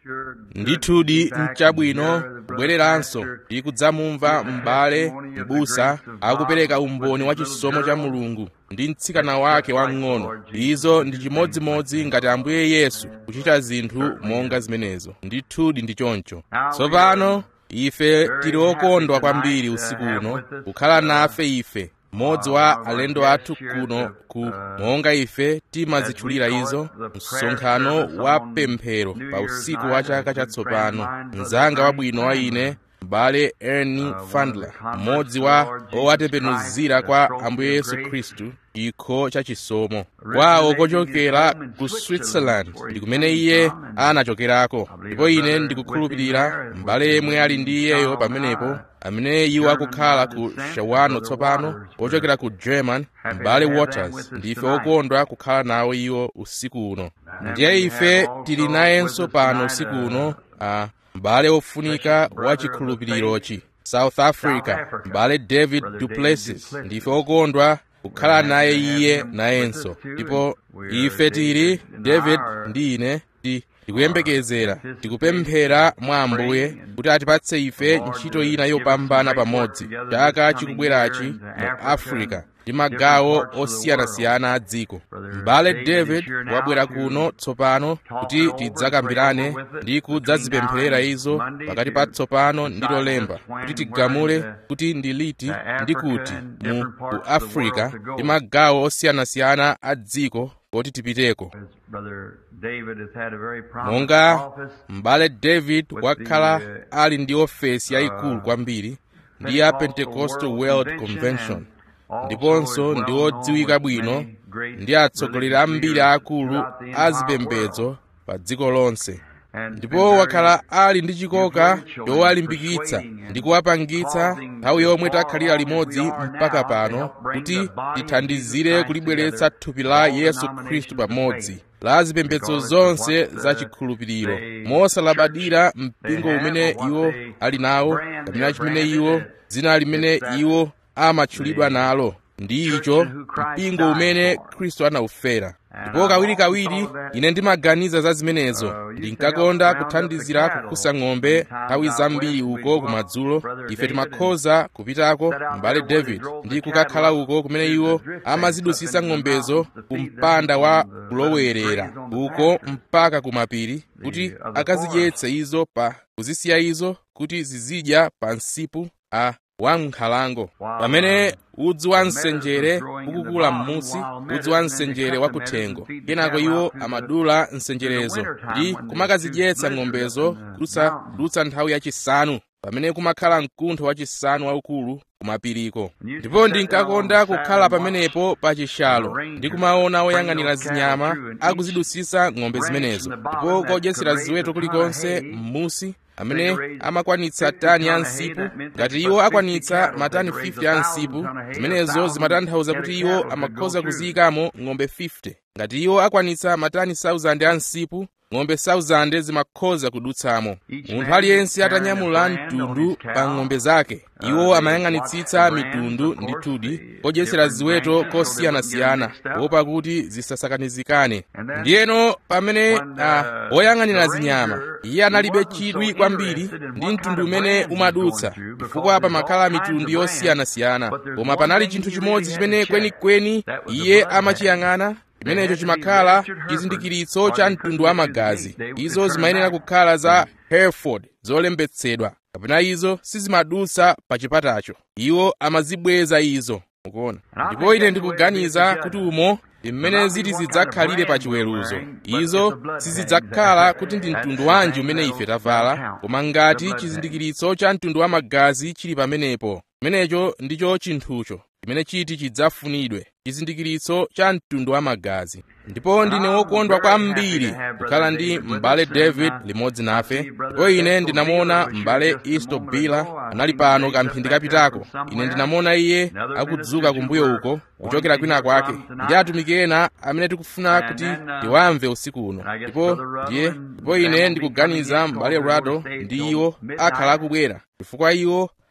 ndithudi mchabwino kubwereranso ndi kudzamumva m'bale m'busa akupereka umboni wa chisomo cha mulungu ndi mtsikana wake wang'ono izo ndi chimodzimodzi ngati ambuye yesu kuchita zinthu monga zimenezo ndithudi ndi choncho tsopano ife tili okondwa kwambiri usiku uno kukhala nafe ife mmodzi wa alendo athu kuno ku monga ife timazitchulira izo msonkhano wa pemphero pa usiku wa chaka chatsopano mnzanga wabwino wa ine m'bale ernie fandler mmodzi wa owatembenuzira kwa ambuye yesu khristu chikho cha chisomo kwawo kochokera ku switzerland ndi kumene iye anachokerako ndipo ine ndikukhulupirira m'bale yemwe ali ndi iyeyo pamenepo amene iwo akukhala ku shawano tsopano ochokera ku german m'bale waters ndife okondwa kukhala nawo iwo usiku uno ndiye ife tili nayenso pano usiku uno a m'bale ofunika wa chikhulupirirochi south africa m'bale david duplessis ndife okondwa kukhala naye iye nayenso ndipo ife tili david ndi ine ti tikuyembekezera tikupemphera mwa ambuye kuti atipatse ife ntchito ina yopambana pamodzi chaka chikubwerachi mu africa ndi magawo osiyanasiyana a dziko m'bale david wabwera kuno tsopano kuti tidzakambirane ndi kudzazipempherera izo pakati pa tsopano ndi lolemba kuti tigamule kuti ndi liti ndi kuti mu ku africa ndi magawo osiyanasiyana a dziko kuti tipiteko monga m'bale david wakhala ali ndi ofesi yayikulu kwambiri ndi ya pentecostal world convention ndiponso ndi wodziwika bwino ndi atsogoleri ambiri akulu a zipembedzo pa dziko lonse ndipo wakhala ali ndi chikoka chowalimbikitsa ndi kuwapangitsa nthawi yomwe takhalira limodzi mpaka pano kuti tithandizire kulibweretsa thupi la yesu khristu pamodzi la zipembedzo zonse za chikhulupiriro mosalabadira mpingo umene iwo ali nawo kapena chimene iwo dzina limene iwo amatchulidwa nalo ndi icho mpingo umene khristu anawufera ndipo kawirikawiri ine ndimaganiza za zimenezo ndinkakonda kuthandizira kukusa ng'ombe nthawi zambiri uko kumadzulo ife timakhoza kupitako m'bale david ndi kukakhala uko kumene iwo amazidusisa ng'ombezo ku mpanda wa kulowerera uko mpaka kumapiri kuti akazidyetse izo pa kuzisiya izo kuti zizidya pa msipu a wankhalango pamene udzu wa msenjere ukukula m'musi udzu wa msenjere wakuthengo kenako iwo amadula msenjerezo ndi kumakazidyetsa ng'ombezo kudutsa nthawi yachisanu pamene kumakhala mkuntho wachisanu waukulu kumapiriko ndipo ndinkakonda kukhala pamenepo pa chishalo ndi kumaona oyang'anira zinyama akuzidusisa ng'ombe zimenezo ndipo kodyetsera ziweto kulikonse m'musi amene amakwanitsa tani ya nsipu ngati iwo akwanitsa matani 50 ya nsipu zimenezo zimatanthauza kuti iwo amakhoza kuziyikamo ng'ombe 50 ngati iwo akwanitsa matani 1000 ya nsipu ng'ombe 1000 zimakhoza kudutsamo munthu aliyense atanyamula mtundu pa ng'ombe zake iwo amayang'anitsitsa mitundu ndithudi kodyetsera ziweto kosiyanasiyana kuopa kuti zisasakanizikane ndiyeno pamene uh, oyang'anira zinyama iye analibe chidwi kwambiri ndi mtundu umene umadutsa chifukwa pamakhala mitundu yosiyanasiyana koma panali chinthu chimodzi chimene kwenikweni iye amachiyang'ana chimenecho chimakhala chizindikiritso cha mtundu wa magazi izo zimayenera kukhala za hereford zolembetsedwa kapena izo sizimadutsa pa chipatacho iwo amazibweza izo mukuona ndipo ine ndikuganiza kuti umo ndi mmene ziti zidzakhalire pa chiweruzo izo sizidzakhala kuti ndi mtundu wanji umene ife tavala koma ngati chizindikiritso cha mtundu wa magazi chili pamenepo chimenecho ndicho chinthucho chimene chiti chidzafunidwe chizindikiritso cha mtundu wa magazi ndipo ndine wokondwa kwambiri kukhala ndi m'bale david limodzi nafe ndipo ine ndinamuona m'bale easto bila anali pano kamphindi kapitako ine ndinamuona iye akudzuka kumbuyo uko kuchokera kwina kwake ndi atumiki ena amene tikufuna kuti tiwamve usiku uno ndipo ndiye ndipo ine ndikuganiza m'bale rado ndi iwo akhala akubwera chifukwa iwo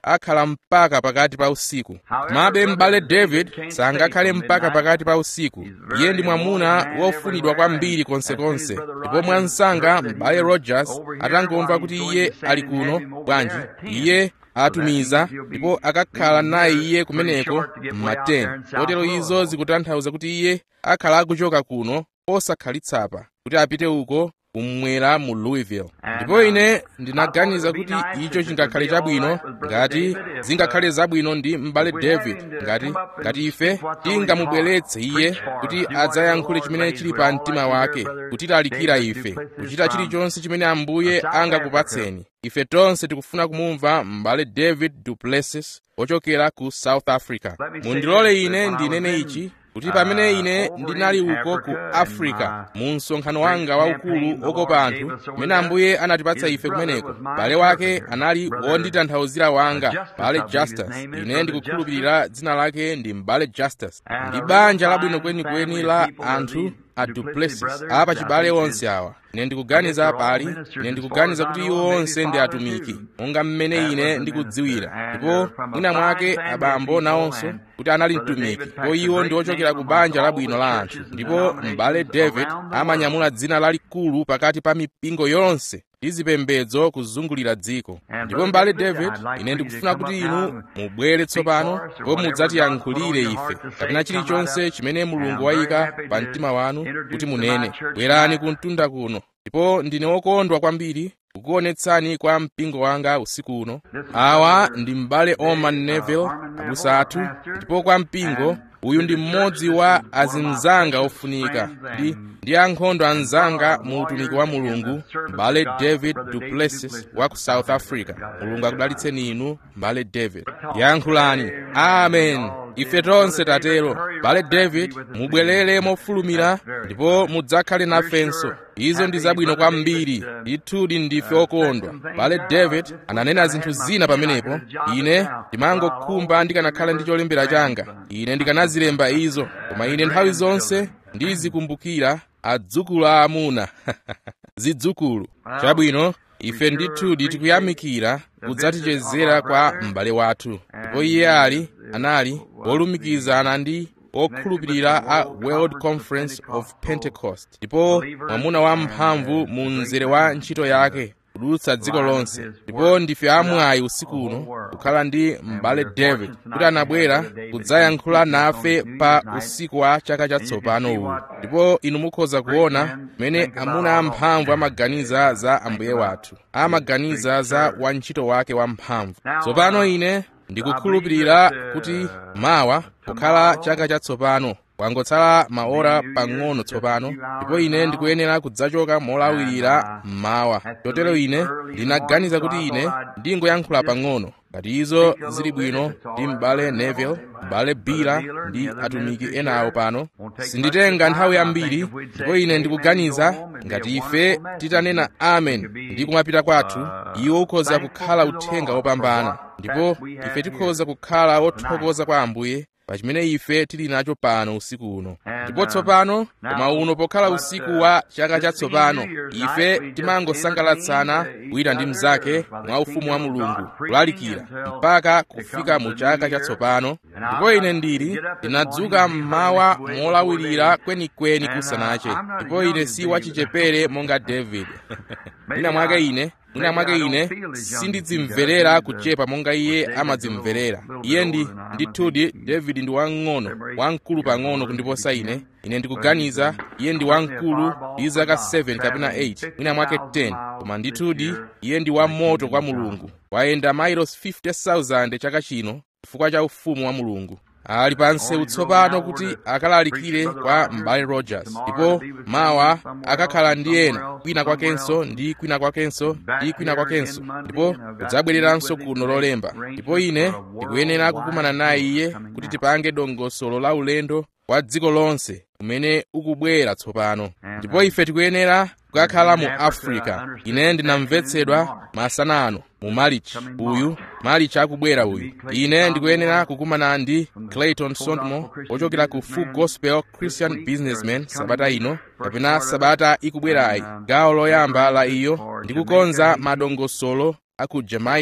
akhala mpaka pakati pa usiku komabe m'bale david sangakhale mpaka pakati pa usiku iye ndi mwamuna wofunidwa kwambiri konsekonse ndipo mwansanga m'bale rogers atangomva kuti iye ali kuno bwanji iye atumiza ndipo akakhala naye iye kumeneko mma 10 kotero izo zikutanthauza kuti iye akhala akuchoka kuno osakhalitsa kuti apite uko kumwera mu louisville ndipo ine ndinaganiza kuti icho chingakhale chabwino ngati zingakhale zabwino ndi m'bale david ngati ngati ife tingamubweretse iye kuti adzayankhule chimene chili pa mtima wake kutilalikira ife kuchita chilichonse chimene ambuye angakupatseni ife tonse tikufuna kumumva m'bale david duplessis ochokera ku south africa mundilole ine ndinene ichi kuti pamene ine ndinali uko ku africa mu msonkhano wanga waukulu okopa anthu pamene ambuye anatipatsa ife kumeneko bale wake anali wonditanthauzira wanga bale justus ine ndikukhulupirira dzina lake ndi mbale justus ndi banja labwino kwenikweni la anthu a duplessis apa chibale onse awa ine ndikuganiza pali ine ndikuganiza kuti iwo onse ndi atumiki monga mmene ine ndikudziwira ndipo mwina mwake abambo nawonso kuti anali mtumiki ndipo iwo ndi ochokera ku banja labwino la anthu ndipo m'bale david amanyamula dzina lalikulu pakati pa mipingo yonse ndi zipembedzo kuzungulira dziko ndipo m'bale david ine ndikufuna kuti inu mubwere tsopano ndipo mudzatiyankhulire ife kapena chilichonse chimene mulungu wayika pa mtima wanu kuti munene bwerani ku mtunda kuno ndipo ndine wokondwa kwambiri kukuonetsani kwa mpingo wanga usiku uno awa ndi m'bale oman neville abusa athu ndipo kwa mpingo uyu ndi mmodzi wa azimzanga ofunika ndi ndi ankhondo anzanga mu utumiki wa mulungu mbale david duplessis wa ku south africa mulungu akudalitseni inu mbale david yankhulani amen ife tonse tatero mbale david mubwerere mofulumira ndipo mudzakhale nafenso izo ndi zabwino kwambiri ndithudi ndife okondwa mbale david ananena zinthu zina pamenepo ine ndimangokhumba ndikanakhala ndi cholembera changa ine ndikanazilemba izo koma ine nthawi zonse ndizikumbukira adzukulu aamuna zidzukulu chabwino ife ndithudi tikuyamikira kudzatichezera kwa m'bale wathu ndipo iye ali anali wolumikizana ndi okhulupirira a world conference of pentecost ndipo mwamuna wamphamvu mu mzere wa ntchito yake kudutsa dziko lonse ndipo ndife amwayi usiku uno kukhala ndi m'bale david kuti anabwera kudzayankhula nafe pa usiku wa chaka chatsopano uwu ndipo inu mukhoza kuona mmene amuna amphamvu amaganiza za ambuye wathu amaganiza za wantchito wake wamphamvu tsopano ine ndikukhulupirira kuti mawa kukhala chaka chatsopano kwangotsala maora pang'ono tsopano ndipo ine ndikuyenera kudzachoka molawirira mmawa chotero ine ndinaganiza kuti ine ndingoyankhula pang'ono ngati izo zili bwino ndi m'bale neville m'bale bira ndi atumiki enawo pano sinditenga nthawi yambiri ndipo ine ndikuganiza ngati ife titanena amen ndi kumapita kwathu iwo ukhoza kukhala uthenga wopambana ndipo ife tikhoza kukhala othokoza kwa ambuye pa chimene ife tili nacho pano usiku uno ndipo tsopano koma uno pokhala usiku wa chaka chatsopano ife timangosangalatsana wina ndi mnzake mwa ufumu wa mulungu kulalikira mpaka kufika mu chaka chatsopano ndipo ine ndili ndinadzuka mmawa molawirira kwenikweni kusanache ndipo ine si wachichepere monga david mwina mwake ine mwina mwake ine sindidzimverera kuchepa monga iye amadzimverera iye ndi ndithudi david ndi wang'ono wamkulu pang'ono kundiposa ine ine ndikuganiza iye ndi wamkulu ndi zaka 7 kapena 8 mwina mwake 10 koma ndithudi iye ndi wamoto kwa mulungu wayenda mailos 50,000 chaka chino chifukwa cha ufumu wa mulungu ali pa nseu tsopano kuti akalalikire kwa m'bale rogers ndipo mawa akakhala ndi ena kwina kwakenso ndi kwina kwakenso ndi kwina kwakenso ndipo kudzabwereranso kuno lolemba ndipo ine ndikuyenera kukumana naye iye kuti tipange dongosolo la ulendo wa dziko lonse umene ukubwera tsopano ndipo ife tikuyenera kukakhala mu africa ine ndinamvetsedwa masana ano mu march uyu march akubwera uyu ine ndikuyenera kukumana ndi clayton sondmo ochokera ku full gospel christian businessman sabata ino kapena sabata ikubwerayi gawo loyamba la iyo ndikukonza madongosolo aku jamaica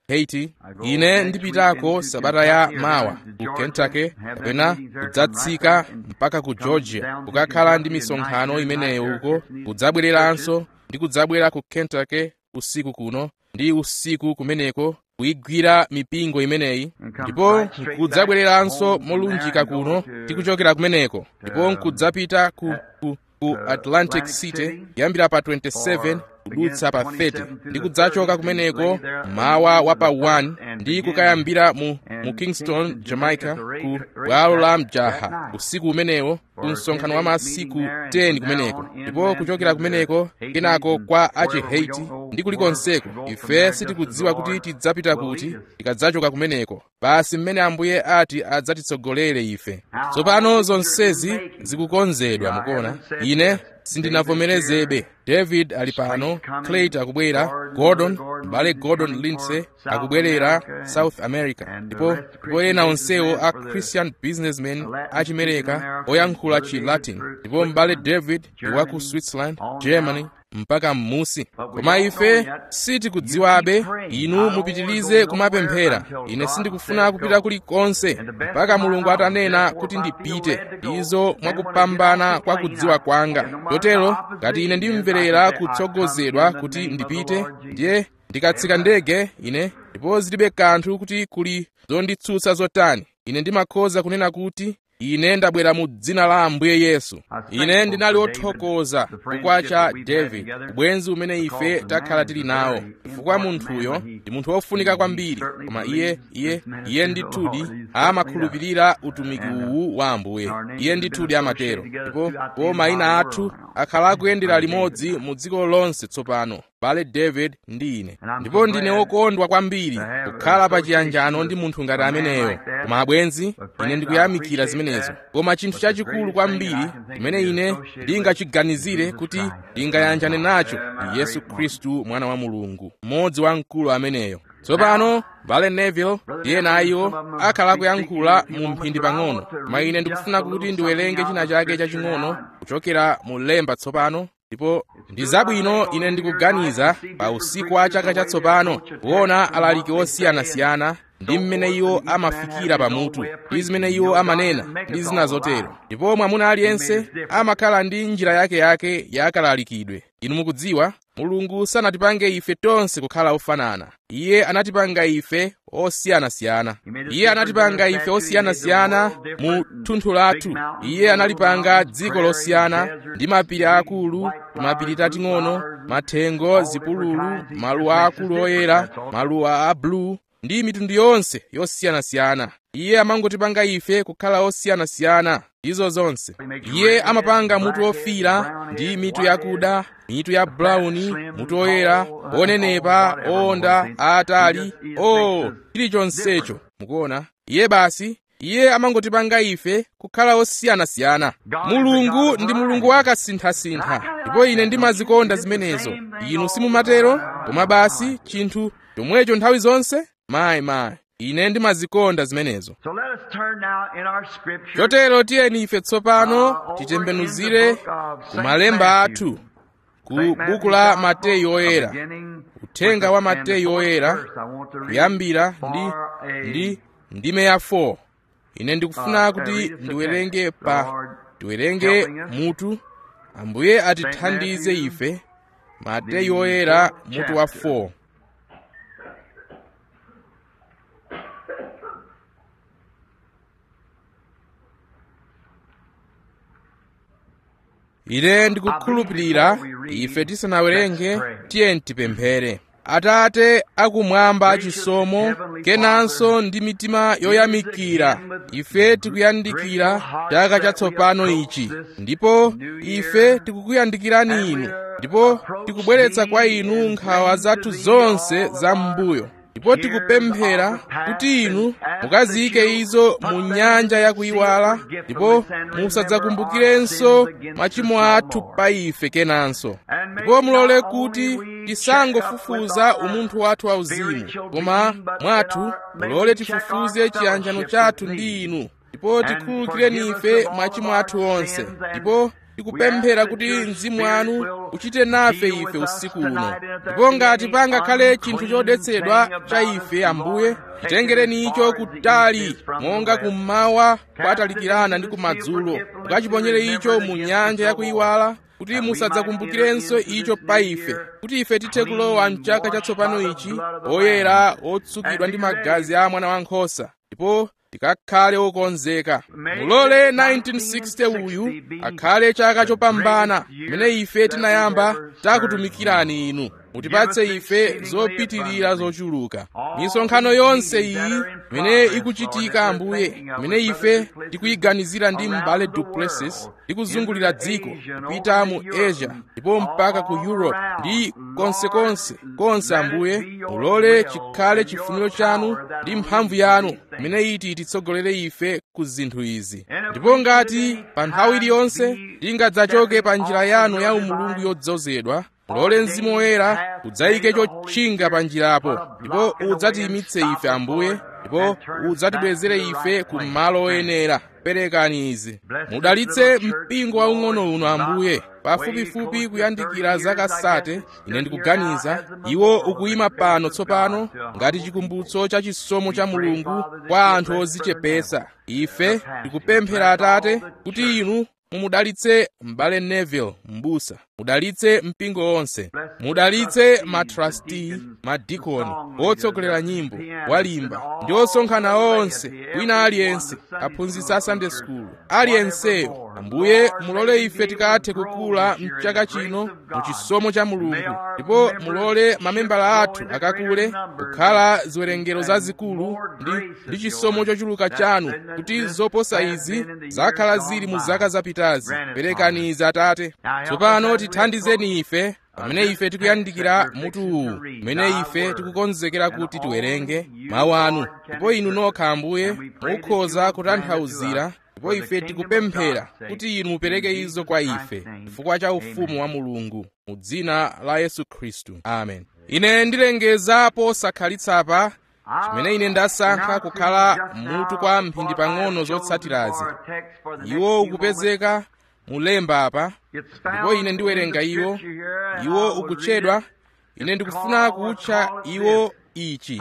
haiti ine ndipitako sabata ya mawa ku kentucky kapena kudzatsika mpaka ku georgia kukakhala ndi misonkhano imeneyo uko kudzabwereranso ndi kudzabwera ku kentucky usiku kuno ndi usiku kumeneko kuyigwira mipingo imeneyi ndipo nkudzabwereranso molunjika kuno tikuchokera kumeneko ndipo nkudzapita ku, ku, ku atlantic city kuyambira pa 27 kudutsa pa 30 ndi kudzachoka kumeneko mawa wa pa 1 ndi kukayambira mu, mu kingston jamaica ku bwalo la mjaha usiku umenewo ku msonkhano wa masiku 10 kumeneko ndipo kuchokera kumeneko kenako kwa achi haiti ndi kulikonseko ife sitikudziwa kuti tidzapita kuti tikadzachoka kumeneko basi mmene ambuye ati adzatitsogolere ife tsopano zonsezi zikukonzedwa mukuona ine sindinavomerezebe david ali pano clayt akubwera gordon mbale gordon lindsay akubwerera south america ndipo ndipo ena onsewo a christian businessmen achimereka oyankhula chi latin ndipo mbale david ndi wa ku switzerland germany mpaka m'musi koma ife sitikudziwabe inu mupitirize kumapemphera ine sindikufuna kupita kulikonse mpaka mulungu atanena kuti ndipite izo mwakupambana kwa kudziwa kwanga chotero ngati ine ndimverera kutsogozedwa kuti ndipite ndiye ndikatsika ndege ine ndipo zilibe kanthu kuti kuli zonditsutsa zotani ine ndimakhoza kunena kuti ine ndabwera mu dzina la ambuye yesu ine ndinali othokoza chifukwa cha david ubwenzi umene ife takhala tili nawo chifukwa munthuyo ndi munthu wofunika kwambiri koma iye iye iye ndithudi amakhulupirira utumiki uwu wa ambuye iye ndithudi amatero ndipo po mayina athu akhala akuyendera limodzi mu dziko lonse tsopano bale david ndi ine ndipo ndine wokondwa kwambiri kukhala pa chiyanjano ndi munthu ngati ameneyo koma abwenzi ine ndikuyamikira zimenezo koma chinthu chachikulu kwambiri chimene ine ndingachiganizire kuti ndingayanjane nacho ndi yesu khristu mwana wa mulungu mmodzi wa mkulu ameneyo tsopano bale neville ndiye nayiwo akhala kuyankhula mu mphindi pang'ono koma ine ndikufuna kuti ndiwerenge china chake chaching'ono kuchokera mu lemba tsopano ndipo ndi zabwino ine ndikuganiza pa usiku wa chaka chatsopano kuona alaliki osiyanasiyana ndi mmene iwo amafikira pamutu ndi zimene iwo amanena ndi zina zotero ndipo mwamuna aliyense amakhala ndi njira yake yake yakalalikidwe inu mukudziwa mulungu sanatipange ife tonse kukhala ofanana iye anatipanga ife osiyanasiyana iye anatipanga ife osiyanasiyana mu thunthu lathu iye analipanga dziko losiyana ndi mapiri akulu mapiri tating'ono mathengo zipululu maluwa akulu oyera maluwa a blue ndi mitundu yonse yosiyanasiyana iye amangotipanga ife kukhala osiyanasiyana izo zonse iye amapanga mutu ofira ndi mitu yakuda mitu ya brawuni mutu oyera onenepa owonda aatali o chilichonsecho mukuona iye basi iye amangotipanga ife kukhala osiyanasiyana mulungu ndi mulungu wakasinthasintha ndipo ine ndimazikonda zimenezo inu simumatero koma basi chinthu chomwecho nthawi zonse mayi mayi ine ndimazikonda zimenezo chotero tiyeni ife tsopano titembenuzire ku malemba athu ku buku la mateyu oyera uthenga wa mateyu oyera kuyambira ndi ndi ndime ya 4 ine ndikufuna kuti ndiwerenge pa tiwerenge mutu ambuye atithandize ife mateyu oyera mutu wa 4 ine ndikukhulupirira ife tisanawerenge tiye tipemphere atate akumwamba chisomo kenanso ndi mitima yoyamikira ife tikuyandikira chaka chatsopano ichi ndipo ife tikukuyandikirani inu ndipo tikubweretsa kwa inu nkhawa zathu zonse za m'mbuyo ndipo tikupemphera kuti inu mukaziyike izo mu nyanja yakuyiwala ndipo musadzakumbukirenso machimo athu pa ife kenanso ndipo mulole kuti tisangofufuza umunthu wathu wauzimu koma mwathu mulole tifufuze chiyanjano chathu ndi inu ndipo tikhululukireni ife machimo athu onse ndipo tikupemphera kuti mzimu wanu uchite nafe ife usiku uno ndipo ngati pangakhale chinthu chodetsedwa cha ife ambuye titengereni icho kutali monga kummawa kwatalikirana ndi kumadzulo mukachiponyere icho mu nyanja yakuyiwala kuti musadzakumbukirenso icho pa ife kuti ife tithe kulowa mchaka chatsopano ichi oyera otsukidwa ndi magazi a mwana wankhosa ndipo tikakhale okonzeka mulole 1960 uyu akhale chaka chopambana mmene ife tinayamba takutumikirani inu mutipatse ife zopitirira zochuluka misonkhano yonse iyi imene ikuchitika ambuye imene ife tikuyiganizira ndi m'bale duplessis tikuzungulira dziko kupita mu asia ndipo mpaka ku europe ndi konsekonse konse ambuye mulole chikhale chifuniro chanu ndi mphamvu yanu imene iti titsogolere ife ku zinthu izi ndipo ngati pa nthawi iliyonse tingadzachoke pa njira yanu ya umulungu yodzozedwa mulole mzimu woyera udzayike chotchinga pa njirapo ndipo udzatiyimitse ife ambuye ndipo udzatibwezere ife ku malo oyenera perekani izi mudalitse mpingo waung'ono uno ambuye pafupifupi kuyandikira zaka sate ine ndikuganiza iwo ukuyima pano tsopano ngati chikumbutso cha chisomo cha mulungu kwa anthu ozichepetsa ife tikupemphera atate kuti inu mumudalitse m'bale neville m'busa mudalitse mpingo wonse mudalitse matrasti madikoni otsogolera nyimbo walimba ndi osonkhana onse wina aliyense aphunzitsi a sunday school aliyenseyo ambuye mulole ife tikathe kukula mchaka chino mu chisomo cha mulungu ndipo mulole mamembala athu akakule kukhala ziwerengero zazikulu ndi, ndi chisomo chochuluka chanu kuti zoposa izi zakhala zili mu zaka zapitazi perekani izi atate tsopano tithandizeni ife pamene ife tikuyandikira mutu uwu mmene ife tikukonzekera kuti tiwerenge mawu anu ndipo inu nokha ambuye mukhoza kutanthauzira ndipo ife tikupemphera kuti inu mupereke izo kwa ife chifukwa cha ufumu wa mulungu mu dzina la yesu khristu amen ine ndilengeza posakhalitsa chimene ine ndasankha kukhala mutu kwa mphindi pang'ono zotsatirazi iwo ukupezeka mulemba apa ndipo ine ndiwerenga iwo iwo ukutchedwa ine ndikufuna kutcha iwo ichi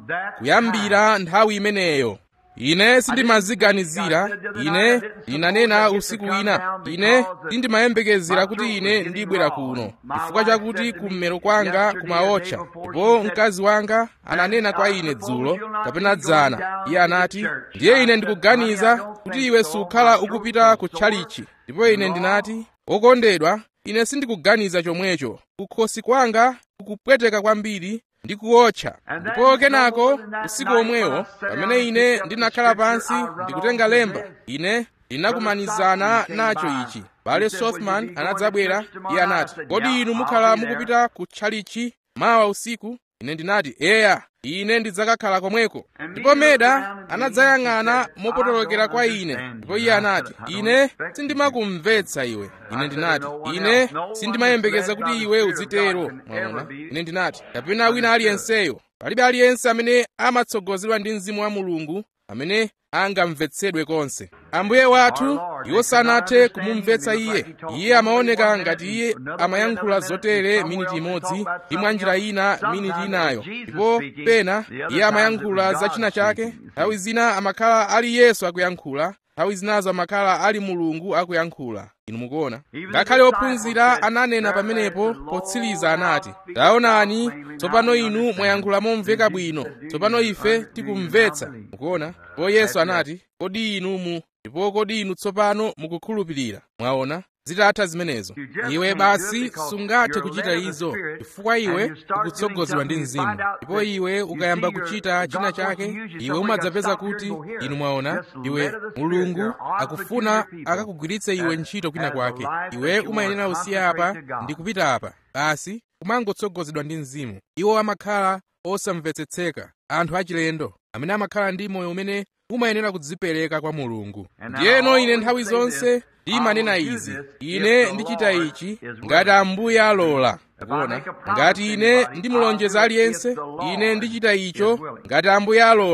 kuyambira nthawi imeneyo ine sindimaziganizira ine ndinanena usiku wina ine sindimayembekezera kuti ine ndibwera kuno chifukwa chakuti kummero kwanga kumaotcha ndipo mkazi wanga ananena kwa ine dzulo kapena dzana iye anati ndiye ine ndikuganiza kuti iwe sukhala ukupita ku tchalichi ndipo ine ndinati okondedwa ine sindikuganiza chomwecho kukhosi kwanga kukupweteka kwambiri ndi kuotcha ndipo kenako usiku omwewo pamene ine ndinakhala pansi ndikutenga lemba ine ndinakumanizana nacho ichi bale sothman anadzabwera iye anati kodi inu mukhala mukupita ku tchalichi mawa usiku ine ndinati eya ine ndidzakakhala komweko ndipo meda anadzayang'ana mopotolokera kwa ine ndipo iye anati ine sindimakumvetsa iwe ine ndinati ine sindimayembekeza kuti iwe uzitero mwaona ine ndinati kapena wina aliyenseyo palibe aliyense amene amatsogozedwa ndi mzimu wa mulungu amene angamvetsedwe konse ambuye wathu iwo sanathe kumumvetsa iye iye amaoneka ngati iye amayankhula zotere miniti imodzi ndi mwa njira ina miniti inayo ndipo pena iye amayankhula za china chake nthawi zina amakhala ali yesu akuyankhula nthawi zinazo amakhala ali mulungu akuyankhula inu mukuona ngakhale ophunzira ananena pamenepo potsiriza anati taonani tsopano inu mwayankhula momveka bwino tsopano ife tikumvetsa mukuona ndipo yesu anati kodi inu mu ndipo kodi inu tsopano mukukhulupirira mwaona zitatha zimenezo iwe basi sungathe kuchita izo chifukwa iwe ukutsogozedwa ndi mzimu ndipo iwe ukayamba kuchita china chake iwe umadzapeza kuti inu mwaona iwe mulungu akufuna akakugwiritse iwe ntchito kwina kwake iwe umayenera usiya apa ndi kupita apa basi kumangotsogozedwa ndi mzimu iwo amakhala osamvetsetseka anthu achilendo amene amakhala ndi moyo umene umayenera kudzipereka kwa mulungu ndiyeno ine nthawi zonse ndimanena izi ine ndichita ichi ngati ambuye alola kuona ngati ine ndimulonjeza aliyense ine ndichita icho ngati ambuye alola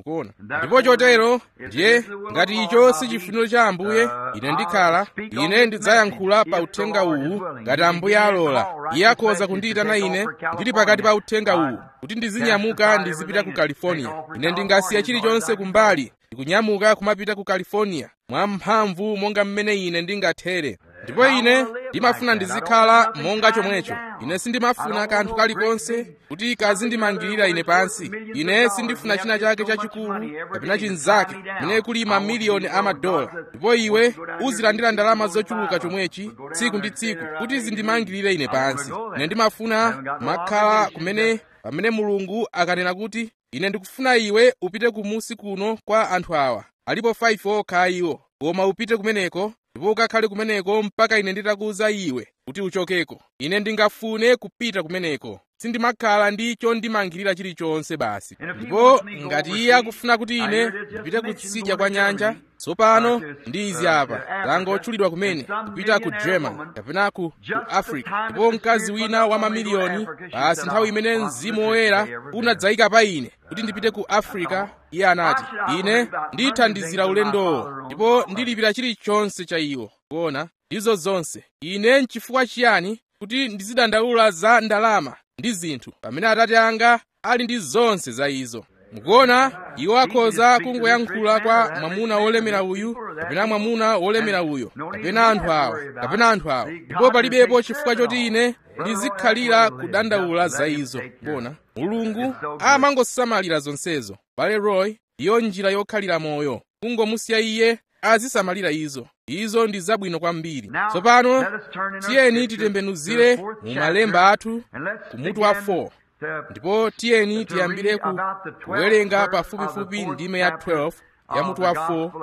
kuona ndipo chotero ndiye ngati icho si chifuniro cha ambuye ine ndikhala ine ndidzayankhula pa uthenga uwu ngati ambuye alola iye akhoza kundiyitana ine ndili pakati pa uthenga uwu kuti ndizinyamuka ndizipita ku california ine ndingasiya chilichonse kumbali ndikunyamuka kumapita ku california mwamphamvu monga mmene ine ndingathere ndipo ine ndimafuna ndizikhala monga chomwecho ine sindimafuna kanthu kalikonse kuti kazindimangirira ine pansi ine sindifuna china chake chachikulu kapena chinzake mene kuli mamiliyoni a madola ndipo iwe uzilandira ndalama zochuluka chomwechi tsiku ndi tsiku kuti zindimangirire ine pansi ine ndimafuna makhala kumene pamene mulungu akanena kuti ine ndikufuna iwe upite kumusi kuno kwa anthu awa alipo 5 okha iwo koma upite kumeneko ndipo ukakhale kumeneko mpaka ine nditakuwuza iwe kuti uchokeko ine ndingafune kupita kumeneko sindimakhala ndi chondimangirira chilichonse basi ndipo ngati iye akufuna kuti ine ndipite kutsidya kwa nyanja tsopano ndi izi apa langa otchulidwa kumene kupita ku german kapena ku, ku africa ndipo mkazi wina wa mamiliyoni basi nthawi imene mzimu woyera unadzayika pa ine kuti ndipite ku africa iye anati ine ndithandizira ulendowo ndipo ndilipira chilichonse cha iwo kuona ndizo zonse ine nchifukwa chiyani kuti ndizidandaula za ndalama ndi zinthu pamene atate anga ali ndi zonse za izo mukuona iwo akhoza kungoyankhula kwa mwamuna wolemera uyu kapena mwamuna wolemera uyo kapena anthu awa kapena anthu awa ndipo palibepo chifukwa choti ine ndizikhalira kudandaula za izo bona mulungu amangosamalira zonsezo bale roy ndiyo njira yokhalira moyo kungomusiya iye azisamalira izo izo ndi zabwino kwambiri tsopano tiyeni titembenuzire mu malemba athu ku mutu wa 4 ndipo tiyeni tiyambire ku kuwerenga pafupifupi ndime ya 12 ya mutu wa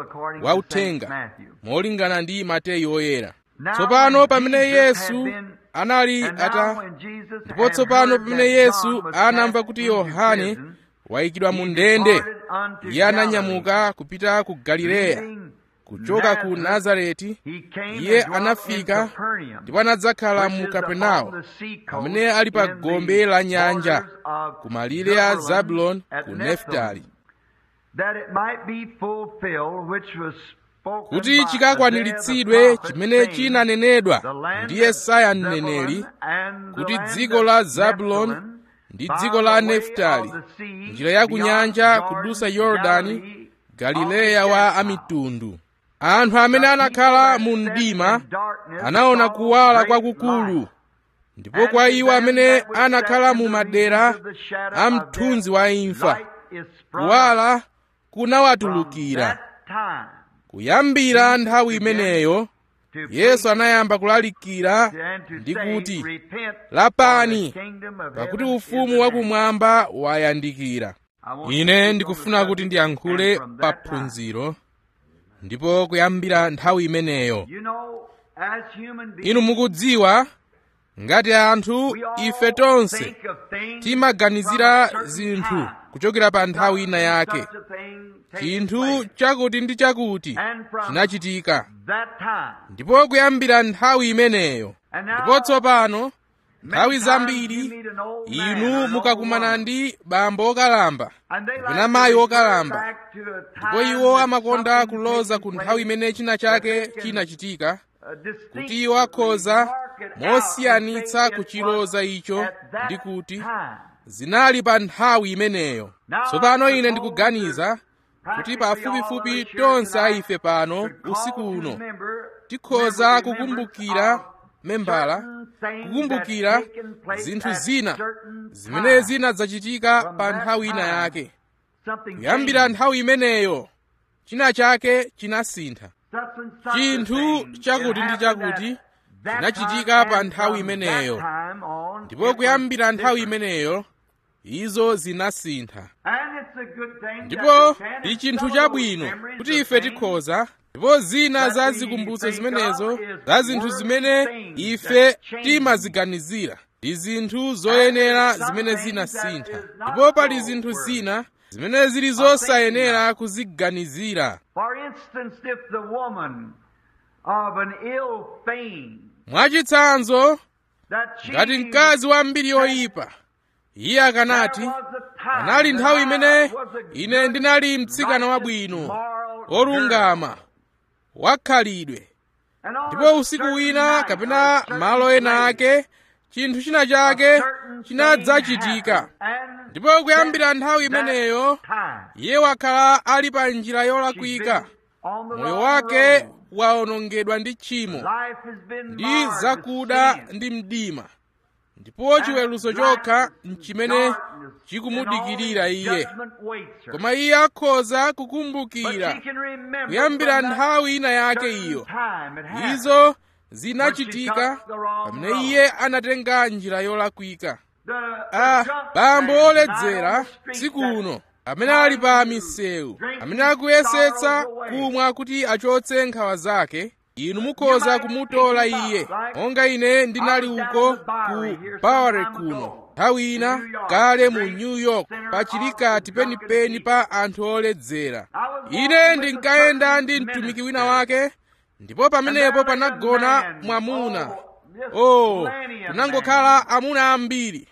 4 wa uthenga molingana ndi mateyu oyera tsopano pamene yesu anali ata ndipo tsopano pamene yesu anamva kuti yohane wayikidwa mu ndende iye ananyamuka kupita ku galileya kuchoka ku nazareti iye anafika ndipo anadzakhala mu kapenawo pamene ali pa gombe la nyanja ku malire a zabuloni ku neftali kuti chikakwaniritsidwe chimene chinanenedwa ndi yesaya mneneri kuti dziko la zabuloni ndi dziko la neftali njira ya ku nyanja kudusa yorodani galileya wa amitundu anthu amene anakhala mu mdima anaona kuwala kwakukulu ndipo kwa iwo amene anakhala mu madera a mthunzi wa imfa kuwala kunawatulukira kuyambira nthawi imeneyo yesu anayamba kulalikira ndi kuti lapani pakuti ufumu wakumwamba wayandikira ine ndikufuna kuti ndiyankhule pa phunziro ndipo kuyambira nthawi imeneyo inu mukudziwa ngati anthu ife tonse timaganizira zinthu kuchokera pa nthawi ina yake chinthu chakuti ndi chakuti chinachitika ndipo kuyambira nthawi imeneyo ndipo tsopano nthawi zambiri inu mukakumana ndi bambo okalamba kapena mayi okalamba ndipo iwo amakonda kuloza ku nthawi imene china chake chinachitika kuti iwo akhoza mosiyanitsa kuchiloza icho ndi kuti zinali pa nthawi imeneyo tsopano ine ndikuganiza kuti pafupifupi tonse aife pano usiku uno tikhoza kukumbukira membala kukumbukira zinthu zina zimene zinadzachitika pa nthawi ina yake kuyambira nthawi imeneyo china chake chinasintha chinthu chakuti ndi chakuti chinachitika pa nthawi imeneyo ndipo kuyambira nthawi imeneyo izo zinasintha ndipo ndi chinthu chabwino kuti ife tikhoza ndipo zina za zikumbutso zimenezo za zinthu zimene ife timaziganizira ndi zinthu zoyenera zimene zinasintha ndipo pali zinthu zina zimene zili zosayenera kuziganizira mwachitsanzo ngati mkazi wa mbiri yoyipa iye akanati panali nthawi imene ine ndinali mtsikana wabwino wolungama wakhalidwe ndipo usiku wina kapena malo ena ake chinthu china chake chinadzachitika ndipo kuyambira nthawi imeneyo iye wakhala ali pa njira yolakwika moyo wake waonongedwa ndi tchimo ndi zakuda ndi mdima ndipo chiweruzo chokha nchimene chikumudikirira iye koma iye akhoza kukumbukira kuyambira nthawi ina yake iyo izo zinachitika pamene iye anatenga njira yolakwika ah bambo oledzera tsiku uno amene ali pa misewu amene akuyesetsa kumwa kuti achotse nkhawa zake inu mukhoza kumutola iye monga ine ndinali uko ku bowery kuno nthawi ina kale mu new york pa chilikati penipeni pa anthu oledzera ine ndinkayenda ndi mtumiki wina wake ndipo pamenepo panagona mwamuna oh kunangokhala amuna ambiri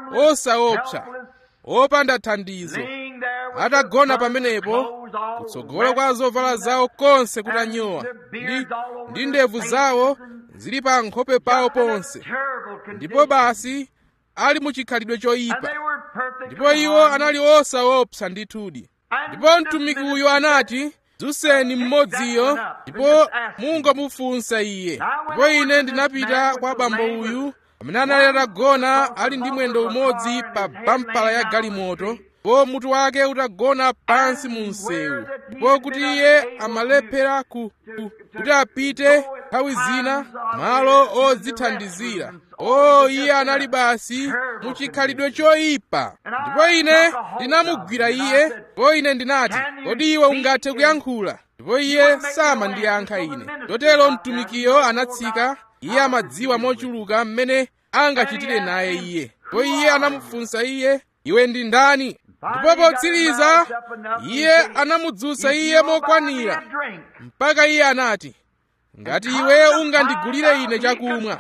osaopsa opanda thandizo atagona pamenepo kutsogolo kwa zovala zawo konse kutanyowa ndi, ndi ndevu zawo zili pa nkhope pawo ponse ndipo basi ali mu chikhalidwe choyipa ndipo iwo anali osaopsa ndithudi ndipo mtumiki uyu anati dzutseni mmodziyo ndipo mungomufunsa iye ndipo ine ndinapita kwa bambo uyu amene anali atagona ali ndi mwendo umodzi pa bampala ya galimoto ndipo mutu wake utagona pansi mu msewu ndipo kuti iye amalephera ku, ku, kuti apite nthawi zina malo odzithandizira o iye anali basi mu chikhalidwe choyipa ndipo ine ndinamugwira iye ndipo ine ndinati kodi iwe ungathe kuyankhula ndipo iye samandiyankha ine chotero mtumikiyo anatsika iye amadziwa mochuluka mmene angachitire naye iye ndipo iye anamufunsa iye iwe ndi ndani ndipo potsiriza iye anamudzutsa iye mokwanira mpaka iye anati ngati iwe ungandigulire ine chakumwa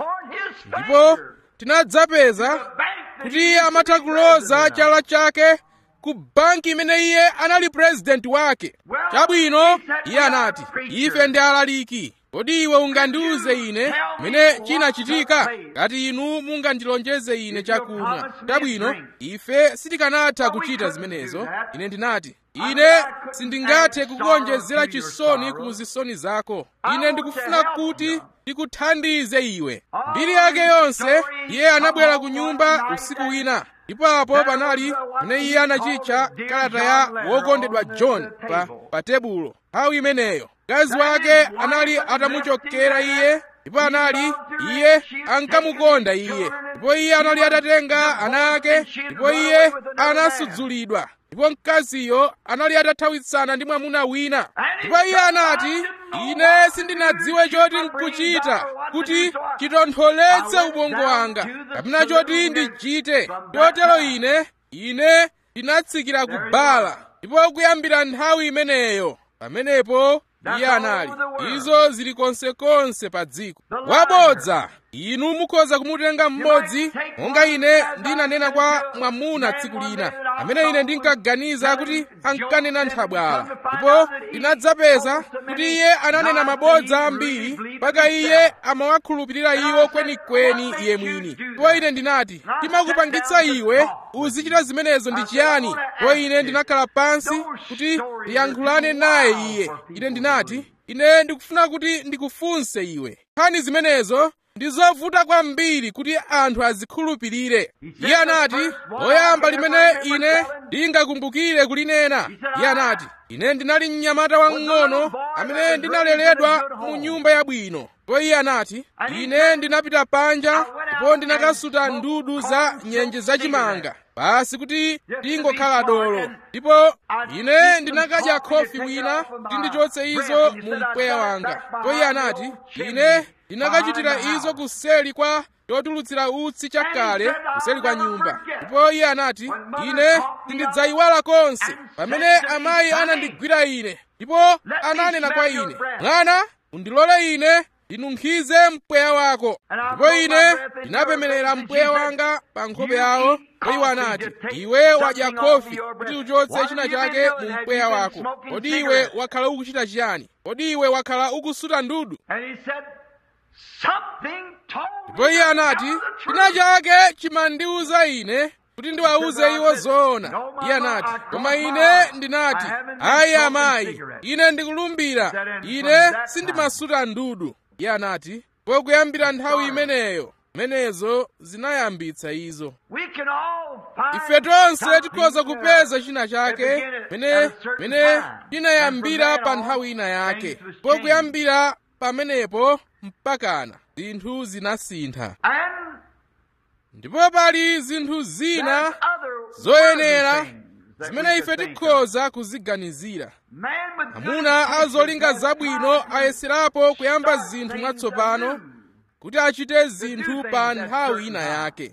ndipo tinadzapeza kuti iye amatha kuloza chala chake ku banki imene iye anali purezidenti wake chabwino iye anati ife ndi alaliki kodi iwe ungandiuze ine mene chinachitika ngati inu mungandilonjeze ine chakumwa chabwino ife sitikanatha kuchita zimenezo ine ndinati ine sindingathe kukuonjezera chisoni ku zisoni zako ine ndikufuna kuti ndikuthandize iwe mbiri yake yonse iye anabwera ku nyumba usiku wina ndipo apo panali pamene iye anachitcha kalata ya wokondedwa john pa, pa tebulo nthawi imeneyo mkazi wake anali atamuchokera iye ndipo anali iye ankamukonda iye ndipo iye anali atatenga ana ake ndipo iye anasudzulidwa ndipo mkaziyo anali atathawitsana ndi mwamuna wina ndipo iye anati ine sindinadziwe choti nkuchita kuti chitontholetse ubongo wanga kapena choti ndichite chotero ine ine ndinatsikira ku bala ndipo kuyambira nthawi imeneyo pamenepo iye anali izo zili konsekonse pa dziko wabodza inu mukhoza kumutenga mmodzi monga ine ndinanena kwa mwamuna tsiku lina amene ine ndinkaganiza kuti ankanena nthabwala ndipo ndinadzapeza kuti iye ananena mabodza ambiri mpaka iye amawakhulupirira iwo kwenikweni iye mwini ndipo ine ndinati timakupangitsa iwe uzichita zimenezo ndi chiyani ndipo ine ndinakhala pansi kuti ndiyankhulane naye iye ine ndinati ine ndikufuna kuti ndikufunse iwe nkhani zimenezo ndi zovuta kwambiri kuti anthu azikhulupirire iye anati loyamba limene ine ndingakumbukire kulinena iye anati ine ndinali mnyamata wang'ono amene ndinaleredwa mu nyumba yabwino ndipo iye anati ine ndinapita panja ndipo ndinakasuta ndudu za nyenje zachimanga basi kuti ndingokhala dolo ndipo ine ndinakadya khofi wina kuti ndichotse izo mu mpweya wanga ndipo iye anati ine ndinakachitira izo kuseli kwa chotulutsira utsi chakale kuseli kwa nyumba ndipo iye anati ine sindidzayiwala konse pamene amayi anandigwira ine ndipo ananena kwa ine mwana undilole ine ndinunkhize mpweya wako ndipo ine ndinapemerera mpweya wanga pa nkhope yawo ndipo iwo anati iwe wadya khofi kuti uchotse china chake mu mpweya wako kodi iwe wakhala ukuchita chiyani kodi iwe wakhala ukusuta ndudu ndipo iye anati china chake chimandiwuza ine kuti ndiwawuze iwo zoona iye anati koma ine ndinati ayi amayi ine ndikulumbira ine sindimasuta ndudu iye anati ndipo kuyambira nthawi imeneyo menezo zinayambitsa izo ife tonse tikhoza kupeza china chake mene mene chinayambira pa nthawi ina yake ndipo kuyambira pamenepo mpakana zinthu zinasintha ndipo pali zinthu zina zoyenera zimene ife tikhoza kuziganizira amuna azolinga zabwino ayeserapo kuyamba zinthu mwatsopano kuti achite zinthu pa nthawi ina yake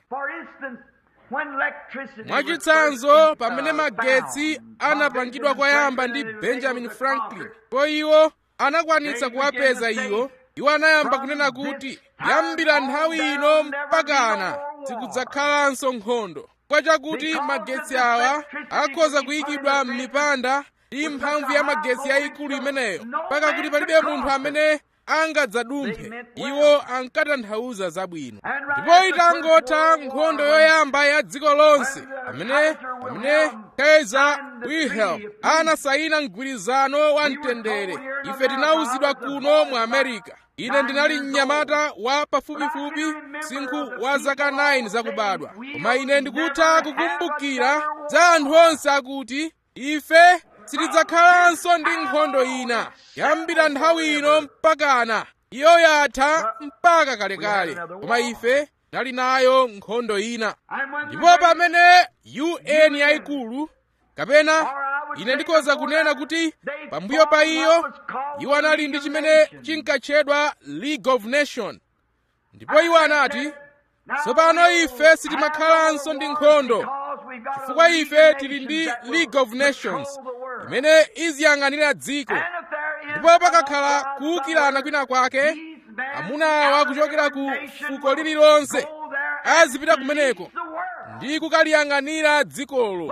mwachitsanzo pamene magetsi anapangidwa kwayamba ndi benjamin franklin ndipo iwo anakwanitsa kuwapeza iwo iwo anayamba kunena kuti kuyambira nthawi ino mpakana sikudzakhalanso nkhondo kwa chakuti magetsi awa akhoza kuyikidwa m'mipanda ndi mphamvu ya magetsi yayikulu imeneyo mpaka kuti palibe munthu amene angadzadumphe iwo ankatanthauza zabwino ndipo itangotha nkhondo yoyamba ya dziko lonse pamene pamene kaiser wilhelm anasayina mgwirizano wa mtendere ife tinawuzidwa kuno mu america ine ndinali mnyamata wa pafupifupi msinkhu wa zaka 9 zakubadwa koma ine ndikutha kukumbukira za anthu onse akuti ife sitidzakhalanso ndi nkhondo ina yambira nthawi ino mpakana iyo yatha mpaka kalekale koma ife tinali nayo nkhondo ina ndipo pamene un yayikulu kapena ine ndikhoza kunena kuti pambuyo pa iyo iwo anali ndi chimene chinkatchedwa league of nation ndipo iwo anati tsopano ife sitimakhalanso ndi nkhondo chifukwa ife tili ndi league of nations imene iziyang'anira dziko ndipo pakakhala kuwukirana kwina kwake amuna awa kuchokera ku fuko lililonse azipita kumeneko ndi kukaliyang'anira dzikolo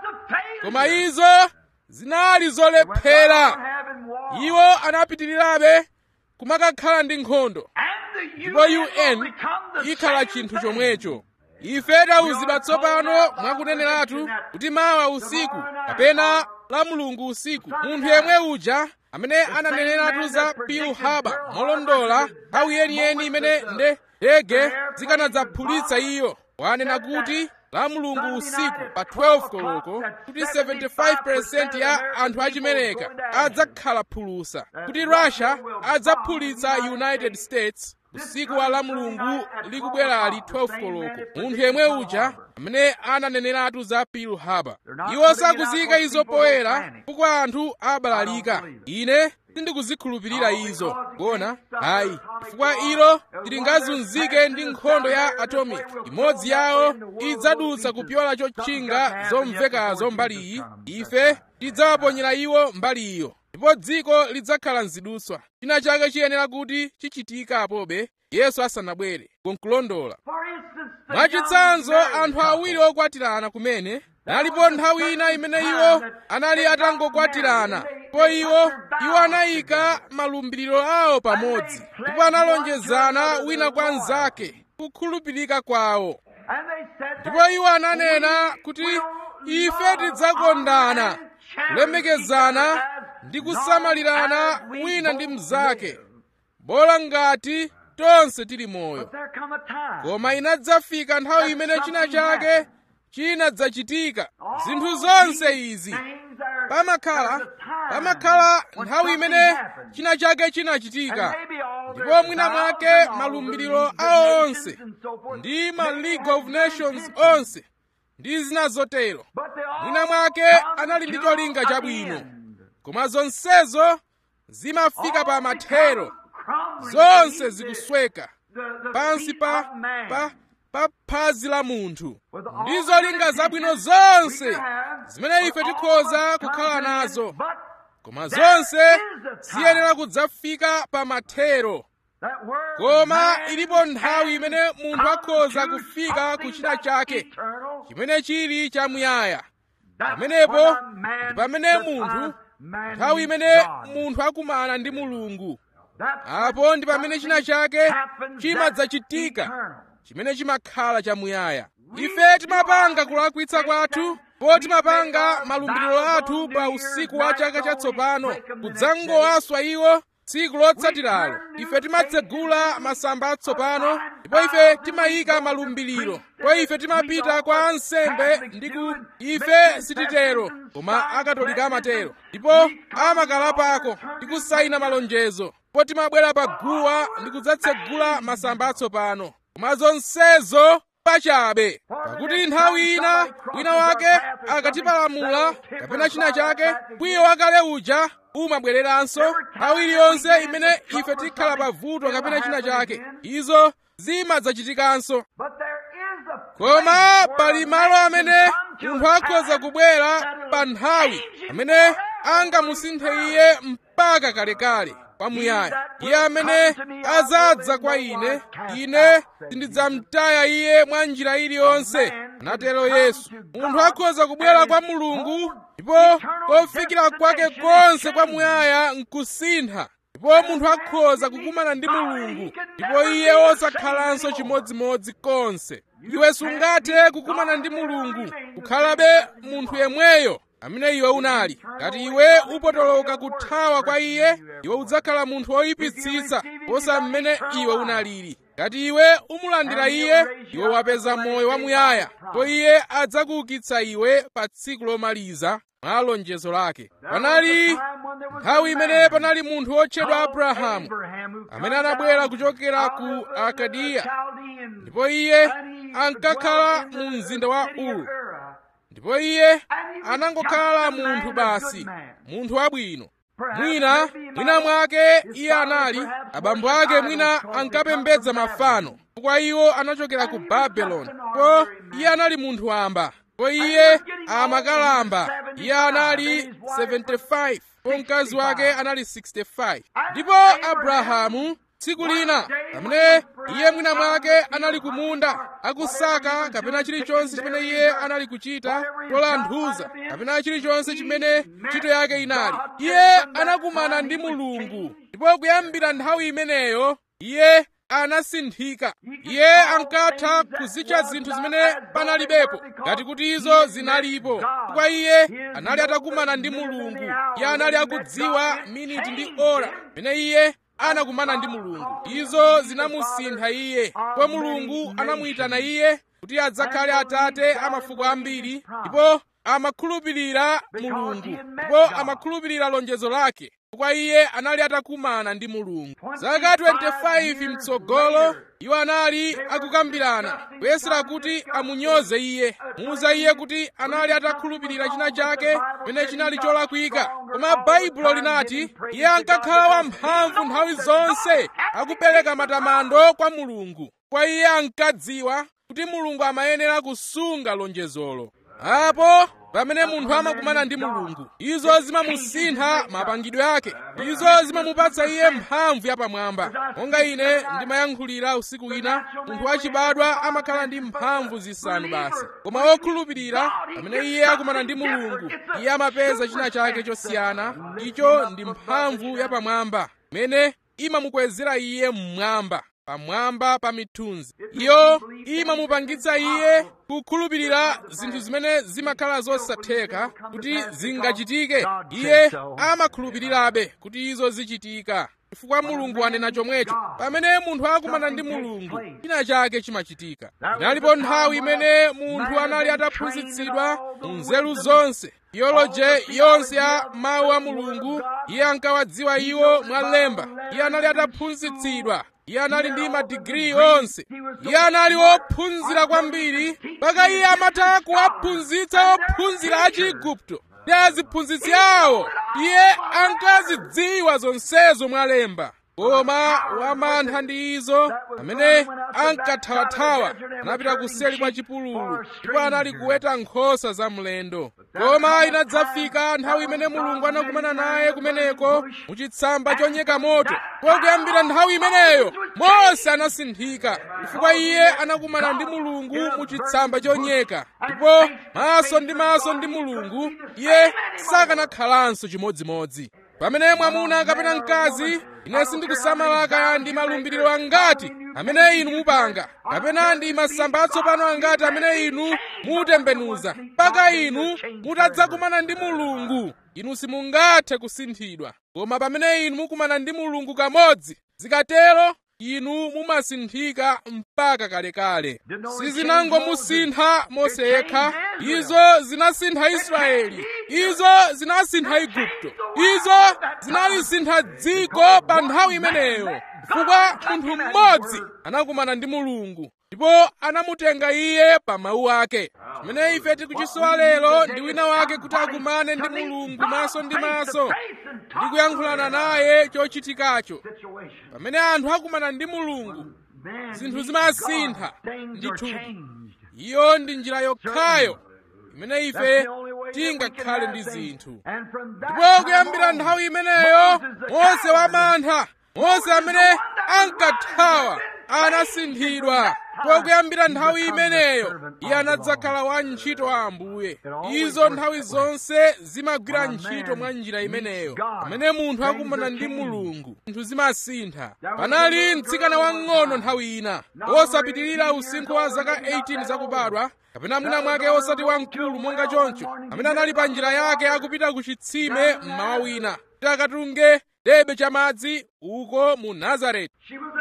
koma izo zinali zolephera iwo anapitirirabe kumakakhala ndi nkhondo ndipo un ikhala chinthu chomwecho ife tawuzidwa tsopano mwakuneneratu kuti mawa usiku kapena la mulungu usiku munthu yemwe uja amene ananeneratu za pearl harbor molondola nthawi yeniyeni imene ndege zikanadzaphulitsa iyo wanena kuti la mulungu usiku pa 12 koloko kuti 75% ya anthu achimereka adzakhala phulusa kuti russia adzaphulitsa united states usiku wa la mulungu likubwerali 12 koloko munthu yemwe uja amene ananeneratu za pearl harbor iwo sakuziyika izo poyera chifukwa anthu abalalika ine sindikuzikhulupirira izo kuona hayi chifukwa ilo tilingazunzike ndi nkhondo ya atomic imodzi yawo idzadutsa kupyola chotchinga zomvekazo mbali iyi ife tidzawaponyera iwo mbali iyo ndipo dziko lidzakhala mzidutswa china chake chiyenera kuti chichitika apobe yesu asanabwere kunkulondola mwachitsanzo anthu awiri okwatirana kumene nalipo nthawi ina imene iwo anali atangokwatirana po iwo iwo anayika malumbiriro awo pamodzi ndipo analonjezana wina kwa mnzake kukhulupirika kwawo ndipo iwo ananena kuti ife tidzakondana kulemekezana ndi kusamalirana wina ndi mnzake bola ngati tonse tili moyo koma inadzafika nthawi imene china chake chinadzachitika zinthu zonse izi pamakhala pamakhala nthawi imene china chake chinachitika ndipo mwina mwake malumbiriro awo onse ndi ma league of nations onse ndi zina zotero mwina mwake anali ndi cholinga chabwino koma zonsezo zimafika pa mathero zonse zikusweka pansi pa pa pa phazi la munthu ndi zolinga zabwino zonse zimene ife tikhoza kukhala nazo koma zonse ziyenera kudzafika pa mathero koma ilipo nthawi imene munthu akhoza kufika ku china chake chimene chili chamuyaya pamenepo ndi pamene munthu nthawi imene munthu akumana ndi mulungu apo ndi pamene china chake chimadzachitika chimene chimakhala chamuyaya ife timapanga kulakwitsa kwathu po timapanga malumbiriro athu pa usiku wa chaka chatsopano kudzangowaswa iwo tsiku lotsatiralo ife timatsegula masamba atsopano ndipo ife timayika malumbiriro po ife timapita kwa ansembe ndiku ife sititero koma akatolika amatero ndipo amakalapako ndi kusayina malonjezo po timabwera pa guwa ndi kudzatsegula masamba atsopano koma zonsezo pachabe pakuti nthawi ina wina wake akatipalamula kapena china chake kwiyo wakale uja umabwereranso nthawi iliyonse imene ife tikhala pavuto kapena china chake izo zimadzachitikanso koma pali malo amene munthu akhoza kubwera pa nthawi amene angamusinthe iye mpaka kalekale kwamuyaya iye amene azadza kwa ine ine sindidzamtaya iye mwa njira iliyonse anatero yesu munthu akhoza kubwera kwa mulungu ndipo kofikira kwake konse kwamuyaya nkusintha ndipo munthu akhoza kukumana ndi mulungu ndipo iye osakhalanso chimodzimodzi konse iwe sungathe kukumana ndi mulungu kukhalabe munthu yemweyo amene iwe unali ngati iwe upotoloka kuthawa kwa iye iwe udzakhala munthu woyipitsitsa posa mmene iwe unalili ngati iwe umulandira iye iwe wapeza moyo wamuyaya ndipo iye adzakuukitsa iwe pa tsiku lomaliza mwa lonjezo lake panali nthawi imene panali munthu wotchedwa abrahamu amene anabwera kuchokera ku akadiya ndipo iye ankakhala mu mzinda wa uru ndipo iye anangokhala munthu basi munthu wabwino mwina mwina mwake iye anali abambo ake mwina ankapembedza mafano chifukwa iwo anachokera ku babeloni po iye anali munthu wamba po iye amakalamba iye anali 75 po mkazi wake anali 65 ndipo abrahamu tsiku lina pamene iye mwina mwake anali kumunda akusaka kapena chilichonse chimene iye anali kuchita tolanthuza kapena chilichonse chimene ntchito yake inali iye anakumana ndi mulungu ndipo kuyambira nthawi imeneyo iye anasinthika iye ankatha kuzitcha zinthu zimene panalibepo ngati kuti izo zinalipo chifukwa iye anali atakumana ndi mulungu iye anali akudziwa miniti ndi ora pamene iye anakumana ndi mulungu izo zinamusintha iye kwa mulungu anamuyitana iye kuti adzakhale atate a mafuko ambiri ndipo amakhulupirira mulungu ndipo amakhulupirira lonjezo lake kwa iye anali atakumana ndi mulungu zaka 25 mtsogolo iwo anali akukambirana kuyesera kuti amunyoze iye muuza iye kuti anali atakhulupirira china chake pamene chinali cholakwika koma baibulo linati iye ankakhala wamphamvu nthawi zonse akupereka matamando kwa mulungu kwa iye ankadziwa kuti mulungu amayenera kusunga lonjezolo apo pamene munthu amakumana ndi mulungu izo zimamusintha mapangidwe ake izo zimamupatsa iye mphamvu yapamwamba monga ine ndimayankhulira usiku wina munthu wachibadwa amakhala ndi mphamvu zisanu basi koma wokhulupirira pamene iye akumana ndi mulungu iye amapeza china chake chosiyana icho ndi mphamvu yapamwamba imene imamukwezera iye mmwamba pamwamba pa mithunzi iyo imamupangitsa iye kukhulupirira zinthu zimene zimakhala zosatheka kuti zingachitike iye amakhulupirirabe kuti izo zichitika chifukwa mulungu anena chomwecho pamene munthu akumana ndi mulungu china chake chimachitika inalipo nthawi imene munthu anali ataphunzitsidwa mu nzeru zonse theology yonse ya mawu a mulungu iye ankawadziwa iwo mwalemba iye anali ataphunzitsidwa iye anali ndi madigiri onse iye anali wophunzira kwambiri mpaka iye amatha kuwaphunzitsa ophunzira a chiigupto ndi aziphunzitsi awo iye ankazidziwa zonsezo mwalemba koma wamantha ndi izo amene ankathawathawa anapita kuseli kwa chipululu ndipo anali kuweta nkhosa za mlendo koma inadzafika nthawi imene mulungu anakumana naye kumeneko muchitsamba chonyeka moto kuyambira nthawi imeneyo mose anasinthika chifukwa iye anakumana ndi mulungu muchitsamba chonyeka ndipo maso ndi maso ndi mulungu iye sakanakhalanso chimodzimodzi pamene mwamuna kapena mkazi ine sindikusamala kaya ndi malumbiriro angati amene inu mupanga kapena ndi masamba atsopano angati amene inu mutembenuza mpaka inu mutadzakumana ndi mulungu inu simungathe kusinthidwa koma pamene inu mukumana ndi mulungu kamodzi zikatero inu mumasinthika mpaka kalekale sizinangomusintha mose yekha izo zinasintha israeli izo zinasintha igupto izo zinalisintha dziko pa nthawi imeneyo chifukwa munthu mmodzi anakumana ndi mulungu ndipo anamutenga iye pa mawu ake chimene ife tikuchisowa lero ndi wina wake kuti akumane ndi mulungu maso ndi maso ndi kuyankhulana naye chochitikacho pamene anthu akumana ndi mulungu zinthu zimasintha ndithudi iyo ndi njira yokhayo imene ife tingakhale ndi zinthu ndipo kuyambira nthawi imeneyo mose wamantha mose amene ankathawa anasinthidwa ndipo kuyambira nthawi imeneyo iye anadzakhala wa ntchito wa ambuye izo nthawi zonse zimagwira ntchito mwa njira imeneyo pamene munthu akumana ndi mulungu zinthu zimasintha panali mtsikana wang'ono nthawi ina wosapitirira usinkhu wa zaka 18 zakubadwa kapena mwina mwake osati wamkulu monga choncho amene anali pa njira yake akupita ku chitsime mmawa wina kuti akatunge debe chamadzi uko mu nazareti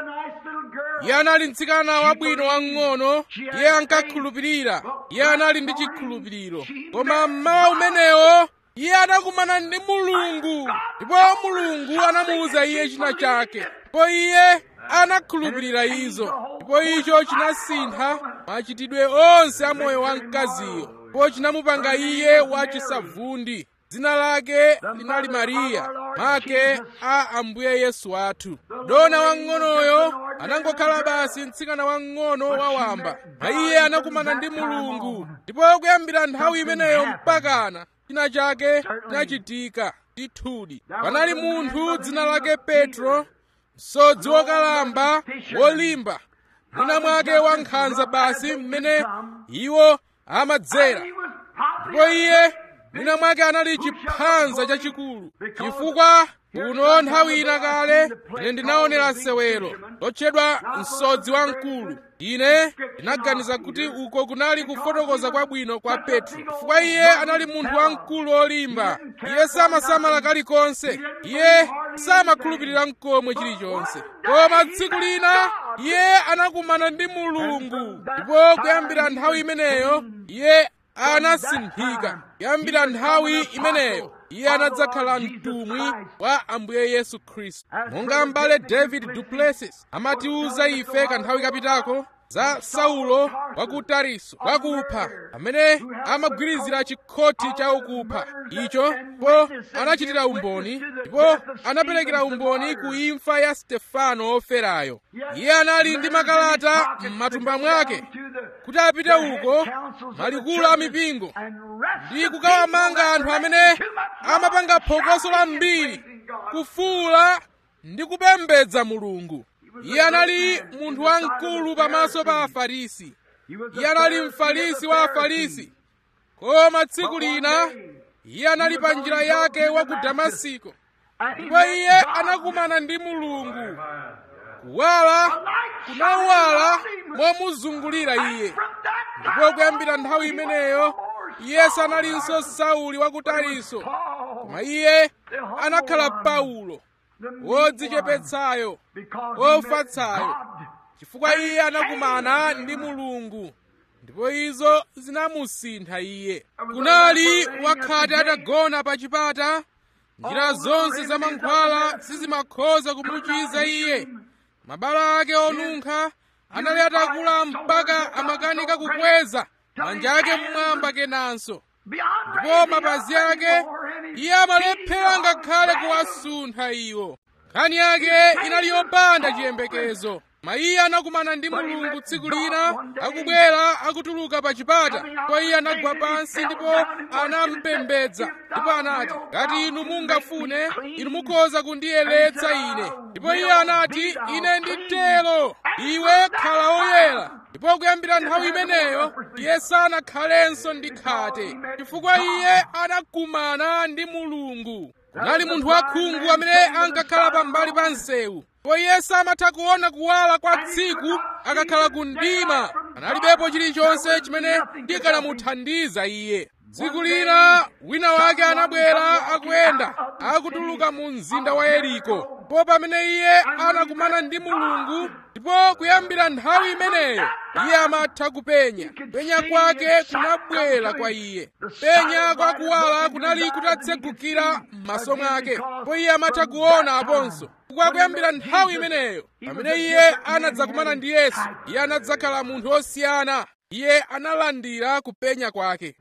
iye anali mtsikana wabwino wang'ono iye ankakhulupirira iye anali ndi chikhulupiriro koma mmawa umenewo iye anakumana ndi mulungu ndipo mulungu anamuwuza iye china chake ndipo iye anakhulupirira izo ndipo icho chinasintha machitidwe onse a moyo wa mkaziyo ndipo chinamupanga iye wachisavundi dzina lake linali mariya make a ambuye yesu athu dona wang'onoyo anangokhala basi mtsikana wang'ono wawamba iye anakumana ndi mulungu ndipo kuyambira nthawi imeneyo mpakana china chake chinachitika ndithudi panali munthu dzina lake petro msodzi wokalamba wolimba mwina mwake wankhanza basi mmene iwo amadzera ndipo iye mwina mwake anali chiphanza chachikulu chifukwa uno nthawi ina kale ine ndinaonera sewero lotchedwa msodzi wamkulu ine ndinaganiza kuti uko kunali kufotokoza kwabwino kwa petro chifukwa iye anali munthu wamkulu wolimba iye samasamala kalikonse iye samakhulupirira mkomwe chilichonse koma tsiku lina iye anakumana ndi mulungu ndipo kuyambira nthawi imeneyo iye anasinthika kuyambira nthawi imeneyo iye anadzakhala mtumwi wa ambuye yesu khristu monga mbale david duplessis amatiuza ife kanthawi kapitako za saulo wa ku tariso wakupha amene amagwirizira chikhoti cha ukupha icho po anachitira umboni ndipo anaperekera umboni ku imfa ya stefano woferayo iye anali ndi makalata m'matumba mwake kuti apite uko malikulu a mipingo ndi kukawamanga anthu amene amapanga phokoso lambiri kufuula ndi kupembedza mulungu iye anali munthu wamkulu pamaso pa afarisi iye anali mfarisi wa afarisi koma tsiku lina iye anali pa njira yake wa ku damasiko ndipo iye anakumana ndi mulungu kuwala kunawala momuzungulira iye ndipo kuyambira nthawi imeneyo iye sanalinso sauli wa ku tariso koma iye anakhala paulo wodzichepetsayo wofatsayo chifukwa iye anakumana ndi mulungu ndipo izo zinamusintha iye kunali wakhate atagona pa chipata njira zonse za mankhwala sizimakhoza kumuchiza iye mabala ake onunkha anali atakula mpaka amakanika kukweza manja ake mmwamba kenanso ndipo mapazi ake iye amalephera ngakhale kuwasuntha iwo nkhani yake inali yopanda chiyembekezo koma iye anakumana ndi mulungu tsiku lina akubwera akutuluka pa chipata ndipo iye anagwa pansi ndipo anampembedza ndipo anati ngati inu mungafune inu mukhoza kundiyeretsa ine ndipo iye anati ine nditero iwe khala woyera ndipo kuyambira nthawi imeneyo iye sanakhalenso ndi khate chifukwa iye anakumana ndi mulungu kunali munthu wakhungu amene ankakhala pambali pa msewu ndipo iye samatha kuona kuwala kwa tsiku akakhala ku mdima analibepo chilichonse chimene chikanamuthandiza iye tsiku lina wina wake anabwera akuyenda akutuluka mu mzinda wa yeriko ndipo pamene iye anakumana ndi mulungu ndipo kuyambira nthawi imeneyo iye amatha kupenya penya kwake kunabwera kwa iye penya kwa kuwala kunali kutatsegukira m'maso mwake ndipo iye amatha kuona aponso kwa kuyambira nthawi imeneyo pamene iye anadzakumana ndi yesu iye anadzakhala munthu osiyana iye analandira kupenya kwake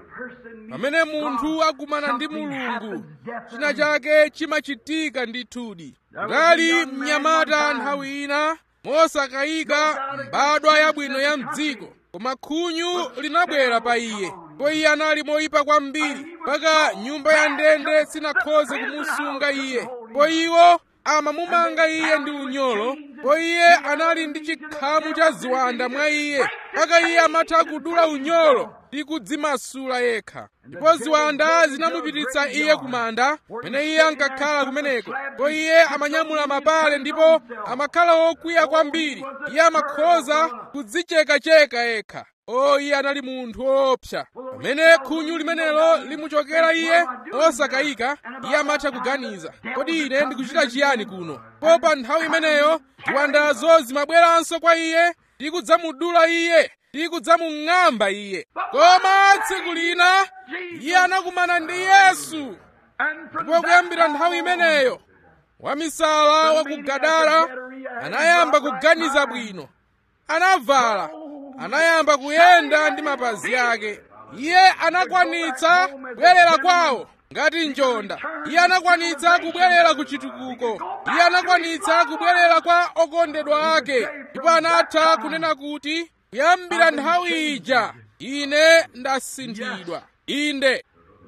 pamene munthu akumana ndi mulungu china chake chimachitika ndithudi kunali mnyamata nthawi ina mosakayika mbadwa yabwino ya mdziko koma khunyu linabwera pa iye ndipo iye anali moyipa kwambiri mpaka nyumba ya ndende sinakhoze kumusunga iye ndipo iwo amamumanga iye ndi unyolo ndipo iye anali ndi chikhamu cha ziwanda mwa iye mpaka iye amatha kudula unyolo ndi kudzimasula yekha ndipo ziwanda zinamupititsa iye kumanda pamene iye ankakhala kumeneko ndipo iye amanyamula mapale ndipo amakhala wokwiya kwambiri iye amakhoza kudzichekacheka yekha o iye anali munthu woopsa pamene khunyu limenelo limuchokera iye osakayika iye amatha kuganiza kodi ine ndikuchita chiyani kuno po pa nthawi imeneyo ziwandazo zimabweranso kwa iye ndi kudzamudula iye ndi kudzamung'amba iye koma tsiku lina iye anakumana ndi yesu ndipo kuyambira nthawi imeneyo wamisala wa ku gadara anayamba kuganiza bwino anavala anayamba kuyenda ndi mapazi ake iye anakwanitsa kubwerera kwawo ngati njonda iye anakwanitsa kubwerera ku chitukuko iye anakwanitsa kubwerera kwa okondedwa ake ndipo anatha kunena kuti kuyambira nthawi ija ine ndasinthidwa inde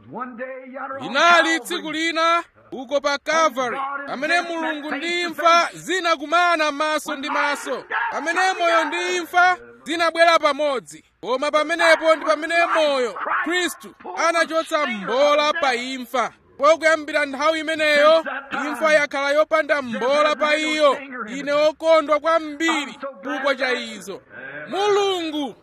linali tsiku lina uko pa kalvari pamene mulungu ndi imfa zinakumana maso ndi maso pamene moyo ndi imfa zinabwera pamodzi koma pamenepo ndi pamene moyo khristu anachotsa mbola pa imfa pokuyambira nthawi imeneyo imfa yakhala yopanda mbola pa iyo ine okondwa kwambiri chifukwa cha izo mulungu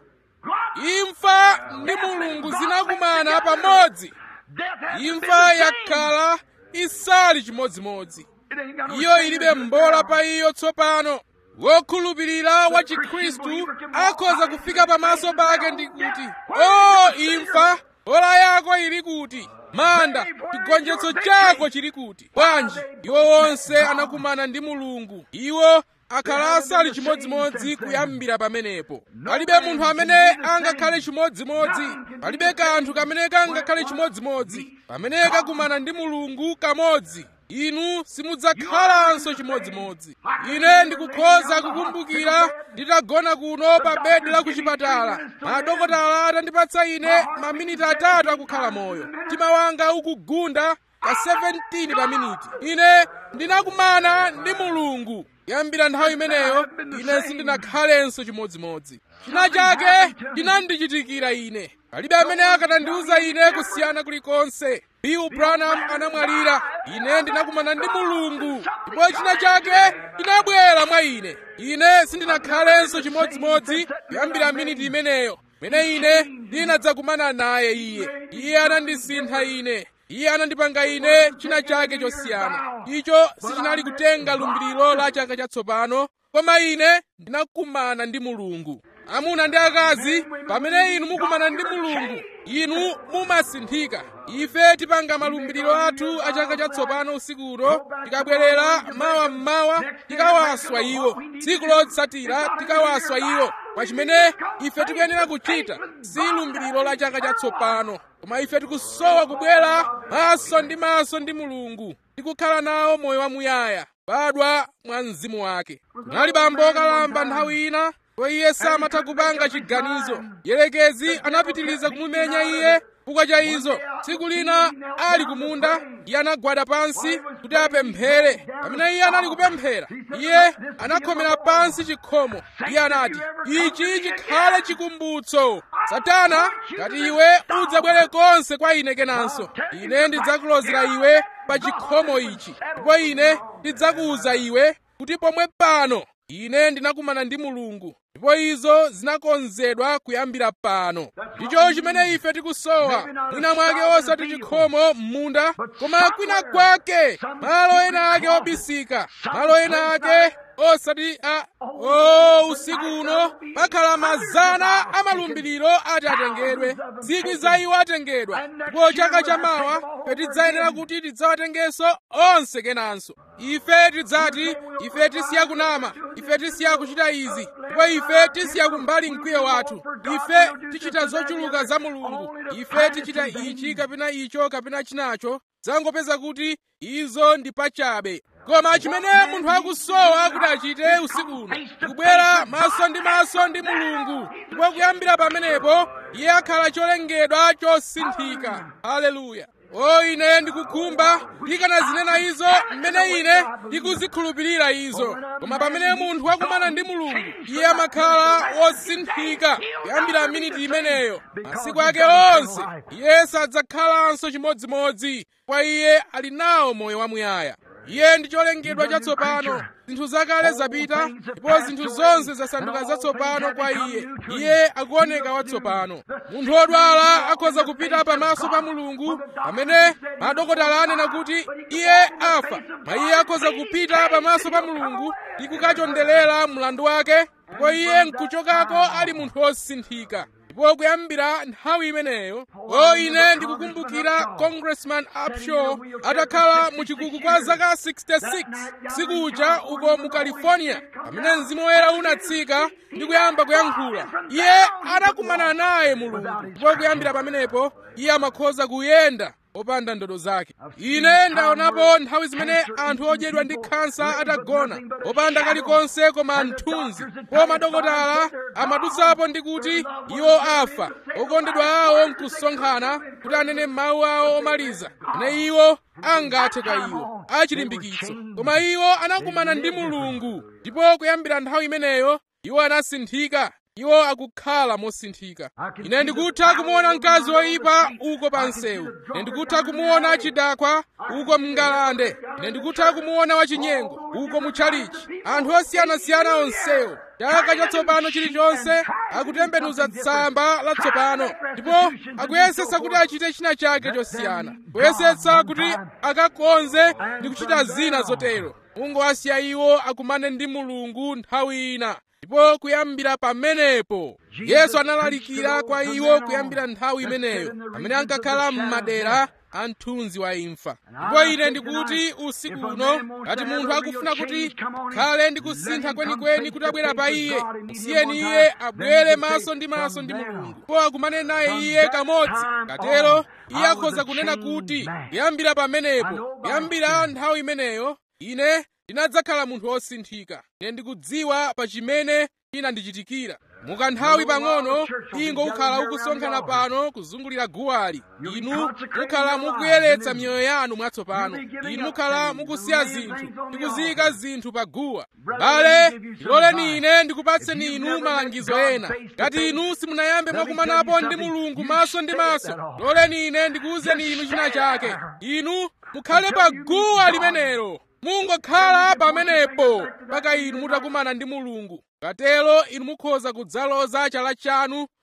imfa ndi mulungu zinakumana pamodzi imfa yakhala isali chimodzimodzi iyo ilibe mbola pa iyo tsopano wokhulupirira wa chikhristu akhoza kufika pamaso pake ndi kuti o imfa mbola yako ili kuti manda chigonjetso chako chili kuti bwanji iwo wonse anakumana ndi mulungu iwo akhala asali chimodzimodzi kuyambira pamenepo palibe munthu amene angakhale chimodzimodzi palibe kanthu kamene kangakhale chimodzimodzi pamene kakumana ndi mulungu kamodzi inu simudzakhalanso chimodzimodzi ine ndikukhoza kukumbukira nditagona kuno pa bedi la kuchipatala madokotala atandipatsa ine maminiti atatu akukhala moyo mtima wanga ukugunda ka 17 pa miniti ine ndinakumana ndi mulungu kuyambira nthawi imeneyo ine sindinakhalenso chimodzimodzi china chake chinandichitikira ine palibe amene akanandiwuza ine kusiyana kulikonse bill branham anamwalira ine ndinakumana ndi mulungu ndipo china chake chinabwera mwa ine ine sindinakhalenso chimodzimodzi kuyambira miniti imeneyo mene ine ndinadzakumana naye iye iye anandisintha ine iye anandipanga ine china chake chosiyana icho sichinali kutenga lumbiriro la chaka chatsopano koma ine ndinakumana ndi mulungu amuna ndi akazi pamene inu mukumana ndi mulungu inu mumasinthika ife tipanga malumbiriro athu a chaka chatsopano usiku uno tikabwerera mawa mmawa tikawaswa iwo tsiku lotsatira tikawaswa iwo kwa chimene ife tikuyenera kuchita si lumbiriro la chaka chatsopano koma ife tikusowa kubwera maso ndi maso ndi mulungu tikukhala nawo moyo wamuyaya badwa mwa mzimu wake kunali bambo okalamba nthawi ina ndipo iye samatha kupanga chiganizo yerekezi anapitiliza kumumenya iye chifukwa cha izo tsiku lina ali kumunda iye anagwada pansi kuti apemphere pamene iye anali kupemphera iye anakhomera pansi chikhomo iye anati ichi chikhale chikumbutso satana ngati iwe udzabwere konse kwa ine kenanso ine ndidzakulozera iwe pa chikhomo ichi ndipo ine ndidzakuwuza iwe kuti pomwe pano ine ndinakumana ndi mulungu ndipo izo zinakonzedwa kuyambira pano ndicho chimene ife tikusowa mwina mwake osati chikhomo m'munda koma kwina kwake malo ena ake obisika malo ena ake osati a o usiku uno pakhala mazana a malumbiriro ati atengedwe zikwi za iwo atengedwa ndipo chaka chamawa ife tidzayenera kuti tidzawatengenso onse kenanso ife tidzati ife tisiya kunama ife tisiya kuchita izi ndipo ife tisiya kumbali mkwiyo wathu ife tichita zochuluka za mulungu ife tichita ichi kapena icho kapena chinacho zangopeza kuti izo ndi pachabe koma chimene munthu akusowa kuti achite usiku uno kubwera maso ndi maso ndi mulungu ndipo kuyambira pamenepo iye akhala cholengedwa chosinthika haleluya o ine ndikukhumba ndikanazinena izo mmene ine ndikuzikhulupirira izo koma pamene munthu akumana ndi mulungu iye amakhala wosinthika kuyambira miniti imeneyo masiku ake onse iye sadzakhalanso chimodzimodzi kwa iye ali nawo moyo wamuyaya iye ndi cholengedwa chatsopano zinthu zakale zapita ndipo zinthu zonse zasanduka zatsopano kwa iye iye akuoneka watsopano munthu wodwala akhoza kupita pamaso pa mulungu pamene madokotala anena kuti iye afa ma iye akhoza kupita pamaso pa mulungu ndi kukachondelera mlandu wake ndipo iye nkuchokako ali munthu wosinthika ndipo kuyambira nthawi imeneyo o ine ndikukumbukira congressman upshaw atakhala muchikuku kwa zaka 66 usiku uja uko mu california pamene mzimu woyera unatsika ndi kuyamba kuyankhula iye anakumana naye mulungu ndipo kuyambira pamenepo iye amakhoza kuyenda opanda ndodo zake ine ndaonapo nthawi zimene anthu odyedwa ndi khansa atagona opanda kalikonse koma mthunzi po madokotala amadutsapo ndi kuti iwo afa okondedwa awo nkusonkhana kuti anene mawu awo omaliza ane iwo angathe kwa iwo achilimbikitso koma iwo anakumana ndi mulungu ndipo kuyambira nthawi imeneyo iwo anasinthika iwo akukhala mosinthika ine ndikutha kumuona mkazi woyipa uko pa msewu ine ndikutha kumuona chidakwa uko mngalande ine ndikutha kumuona wachinyengo uko mutchalichi anthu osiyanasiyana onsewo chaka chatsopano chilichonse akutembenuza tsamba latsopano ndipo akuyesetsa kuti achite china chake chosiyana kuyesetsa kuti akakonze ndi kuchita zina zotero ungowasiya iwo akumane ndi mulungu nthawi ina ndipo kuyambira pamenepo yesu analalikira kwa iwo kuyambira nthawi imeneyo amene ankakhala m'madera a mthunzi wa imfa ndipo ine ndikuti usiku uno ngati munthu akufuna kuti khale ndi kusintha kwenikweni kuti abwera pa iye musiyeni iye abwere maso ndi maso ndi mulungu ndipo akumane naye iye kamodzi katero iye akhoza kunena kuti kuyambira pamenepo kuyambira nthawi imeneyo ine ndinadzakhala munthu wosinthika ine ndikudziwa pa chimene chinandichitikira mukanthawi pang'ono ingo ukhala ukusonkhana pano kuzungulira guwali inu mukhala mukuyeretsa miyoyo yanu mwatsopano inu mukhala mukusiya zinthu ndi kuziyika zinthu pa guwa bale loleni ine ndikupatseni inu malangizo ena ngati inu simunayambe mwakumanapo ndi mulungu maso ndi maso loleni ine ndikuwuzeni inu china chake inu mukhale pa guwa limenelo mungokhala pamenepo mpaka inu mutakumana ndi mulungu katero inu mukhoza kudzaloza chala chanu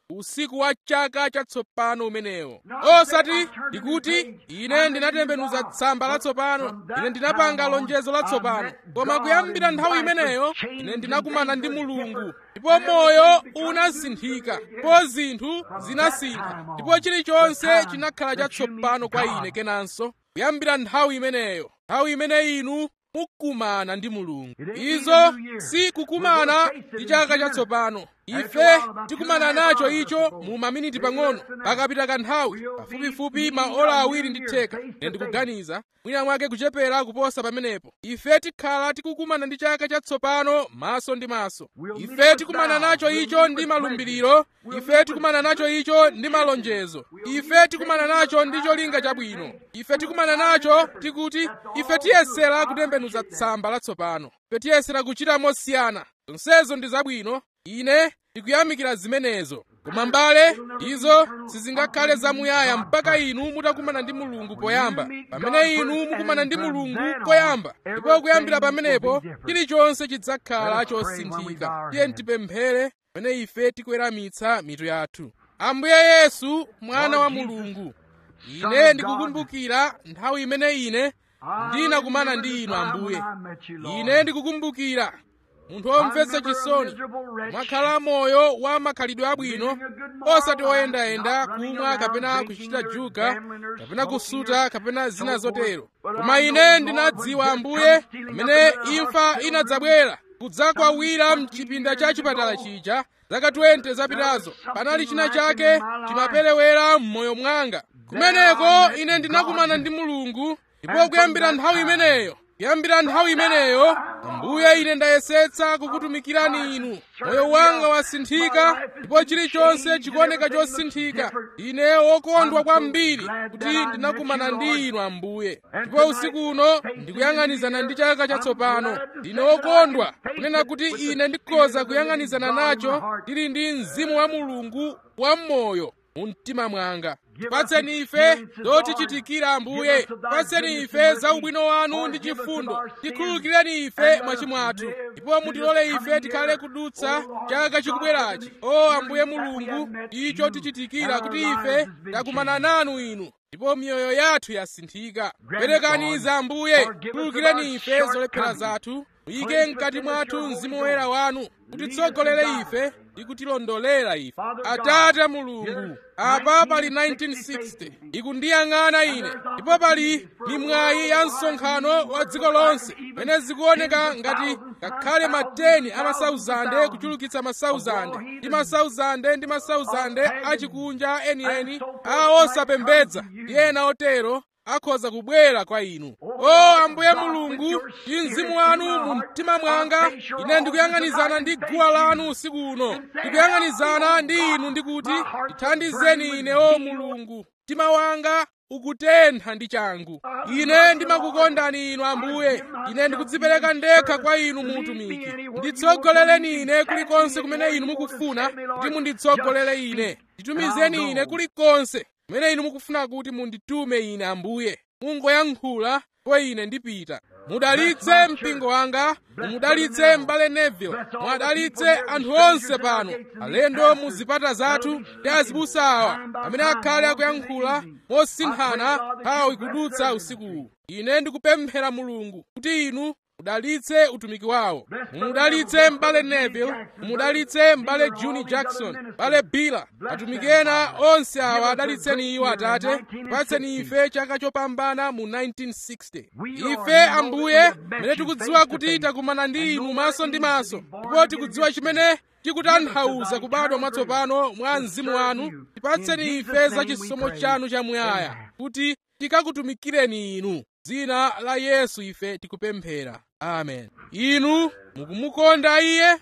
usiku wa chaka chatsopano umenewo osati ndikuti ine ndinatembenuza tsamba latsopano ine ndinapanga lonjezo latsopano koma kuyambira nthawi imeneyo ine ndinakumana ndi mulungu ndipo moyo unasinthika ndipo zinthu zinasintha ndipo chilichonse chinakhala chatsopano kwa ine kenanso kuyambira nthawi imeneyo nthawi imene inu mukumana ndi mulungu izo si kukumana ndi chaka chatsopano ife tikumana nacho icho mu maminiti pang'ono pakapita kanthawi pafupifupi maola awiri ndi theka ine ndikuganiza mwina mwake kuchepera kuposa pamenepo ife tikhala tikukumana ndi chaka chatsopano maso ndi maso ife tikumana nacho icho ndi malumbiriro ife tikumana nacho icho ndi malonjezo ife tikumana nacho ndi cholinga chabwino ife tikumana nacho tikuti ife tiyesera kutembenuza tsamba latsopano ife tiyesera kuchita mosiyana zonsezo ndi zabwino ine ndikuyamikira zimenezo koma mbale izo sizingakhale zamuyaya mpaka inu mutakumana ndi mulungu poyamba pamene inu mukumana ndi mulungu poyamba ndipo kuyambira pamenepo chilichonse chidzakhala chosinthika tiye tipemphere pamene ife tikuweramitsa mitu yathu ambuye yesu mwana wa mulungu ine ndikukumbukira nthawi imene ine ndinakumana ndi inu ambuye ine ndikukumbukira munthu womvetsa chisoni mwakhala moyo wa makhalidwe abwino osati oyendayenda kumwa kapena kuchita juga kapena kusuta kapena zina zotero koma ine ndinadziwa ambuye pamene imfa inadzabwera kudzakwawira mchipinda cha chipatala chija zaka 20 zapitazo panali china chake chimaperewera m'moyo mwanga kumeneko ine ndinakumana ndi mulungu ndipo kuyambira nthawi imeneyo kuyambira nthawi imeneyo ambuye ine ndayesetsa kukutumikirani inu moyo wanga wasinthika ndipo chilichonse chikuoneka chosinthika ine wokondwa kwambiri kuti ndinakumana ndi inu ambuye ndipo usiku uno ndikuyang'anizana ndi chaka chatsopano ndine wokondwa kunena kuti ine ndikhoza kuyang'anizana nacho ndili ndi mzimu wa mulungu wammoyo mu mtima mwanga tipatseni ife zotichitikira ambuye tipatseni ife za ubwino wanu ndi chifundo tikhululukireni ife machimo athu ndipo mutilole ife tikhale kudutsa chaka chikubwerachi o ambuye mulungu icho tichitikira kuti ife takumana nanu inu ndipo miyoyo yathu yasinthika perekani za ambuye khululukireni ife zolephera zathu muyike mkati mwathu mzimu woyera wanu kutitsogolere ife ndi kutilondolera ife atate mulungu apa pali 1960 ikundiyang'ana ine ndipo pali mimwayi ya msonkhano wa dziko lonse pene zikuoneka ngati ngakhale mateni a masauzande kuchulukitsa masauzande ndi masauzande ndi masauzande achikunja enieni a osapembedza ndi ena otero akhoza kubwera kwa inu o ambuye mulungu ndi mzimu wanu mu mtima mwanga ine ndikuyang'anizana ndi guwa lanu usiku uno ndikuyang'anizana ndi inu ndikuti ndithandizeni ine o mulungu mtima wanga ukutentha ndi changu ine ndimakukondani inu ambuye ine ndikudzipereka ndekha kwa inu muutumiki nditsogoleleni ine kulikonse kumene inu mukufuna kuti munditsogolere ine nditumizeni ine kulikonse kumene inu mukufuna kuti munditume ine ambuye mungoyankhula kwa ine ndipita mudalitse mpingo wanga mumudalitse m'bale neville mwadalitse anthu onse pano alendo mu zipata zathu ndi azibusa awa amene akhale akuyankhula mosinthana nthawi kudutsa usikuwu ine ndikupemphera mulungu kuti inu mudalitse utumiki wawo mumudalitse m'bale neville mumudalitse m'bale juni jackson m'bale bila atumiki ena onse awa adalitseni iwo atate tipatseni ife chaka chopambana mu 1960 ife ambuye mene tikudziwa kuti takumana ndi inu maso ndi maso ndipo tikudziwa chimene chikutanthauza kubadwa mwatsopano mwa mzimu wanu tipatseni ife za chisomo chanu chamuyaya kuti tikakutumikireni inu dzina la yesu ife tikupemphera amen inu mukumukonda iye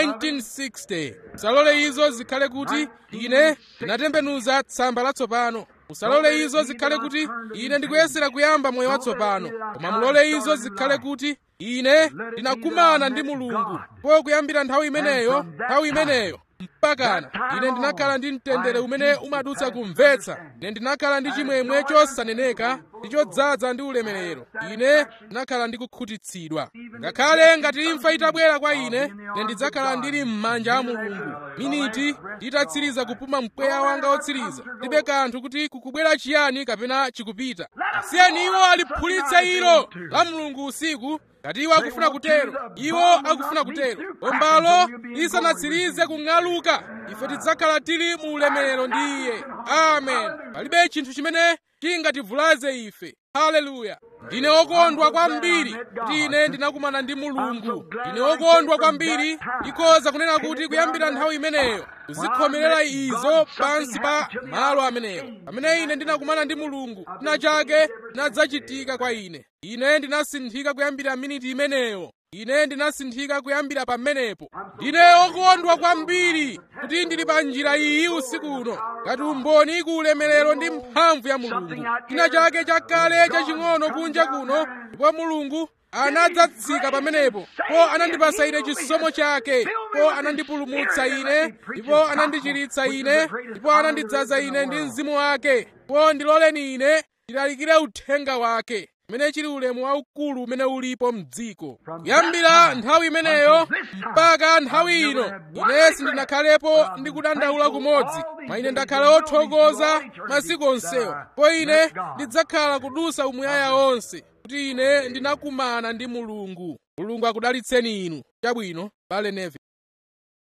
1960 musalole izo zikhale kuti ine ndinatembenuza tsamba latsopano musalole izo zikhale kuti ine ndikuyesera kuyamba moyo watsopano koma mulole izo zikhale kuti ine ndinakumana ndi mulungu po kuyambira nthawi imeneyo nthawi imeneyo mpakana ine ndinakhala ndi mtendere umene umadutsa kumvetsa ine ndinakhala ndi chimwemwe chosaneneka ndi chodzaza ndi ulemerero ine ndinakhala ndi kukhutitsidwa ngakhale ngati imfa itabwera kwa ine ine ndidzakhala ndili m'manja a mulungu miniti nditatsiriza kupuma mpweya wanga wotsiriza ndibe kanthu kuti kukubwera chiyani kapena chikupita asiyeni iwo aliphulitse ilo la mulungu usiku ngati iwo akufuna kutero iwo akufuna kutero bombalo lisanatsirize kung'aluka ife tidzakhala tili mu ulemerero ndi iye amen palibe chinthu chimene chingativulaze ife haleluya ndine wokondwa kwambiri kuti ine ndinakumana ndi mulungu ndine wokondwa kwambiri ndikhoza kunena kuti kuyambira nthawi imeneyo kuzikhomerera izo pansi pa malo amenewo pamene ine ndinakumana ndi mulungu china chake chinadzachitika kwa ine ine ndinasinthika kuyambira miniti imeneyo ine ndinasinthika kuyambira pamenepo ndine wokondwa kwambiri kuti ndili pa njira iyi usiku uno ngati umboni ku ulemerero ndi mphamvu ya mulungu china chake chakale chaching'ono kunja kuno ndipo mulungu anadzatsika pamenepo po anandipasa ine chisomo chake po anandipulumutsa ine ndipo anandichiritsa ine ndipo anandidzaza ine ndi mzimu wake po ndiloleni ine ndilalikire uthenga wake umene chili ulemu waukulu umene ulipo mdziko kuyambira nthawi imeneyo mpaka nthawi ino ine sindinakhalepo ndi kudandaula kumodzi ma ine ndakhala othokoza masiku onsewo po ine ndidzakhala kudusa umuyaya onse kuti ine ndinakumana ndi mulungu mulungu akudalitseni inu chabwino bale neve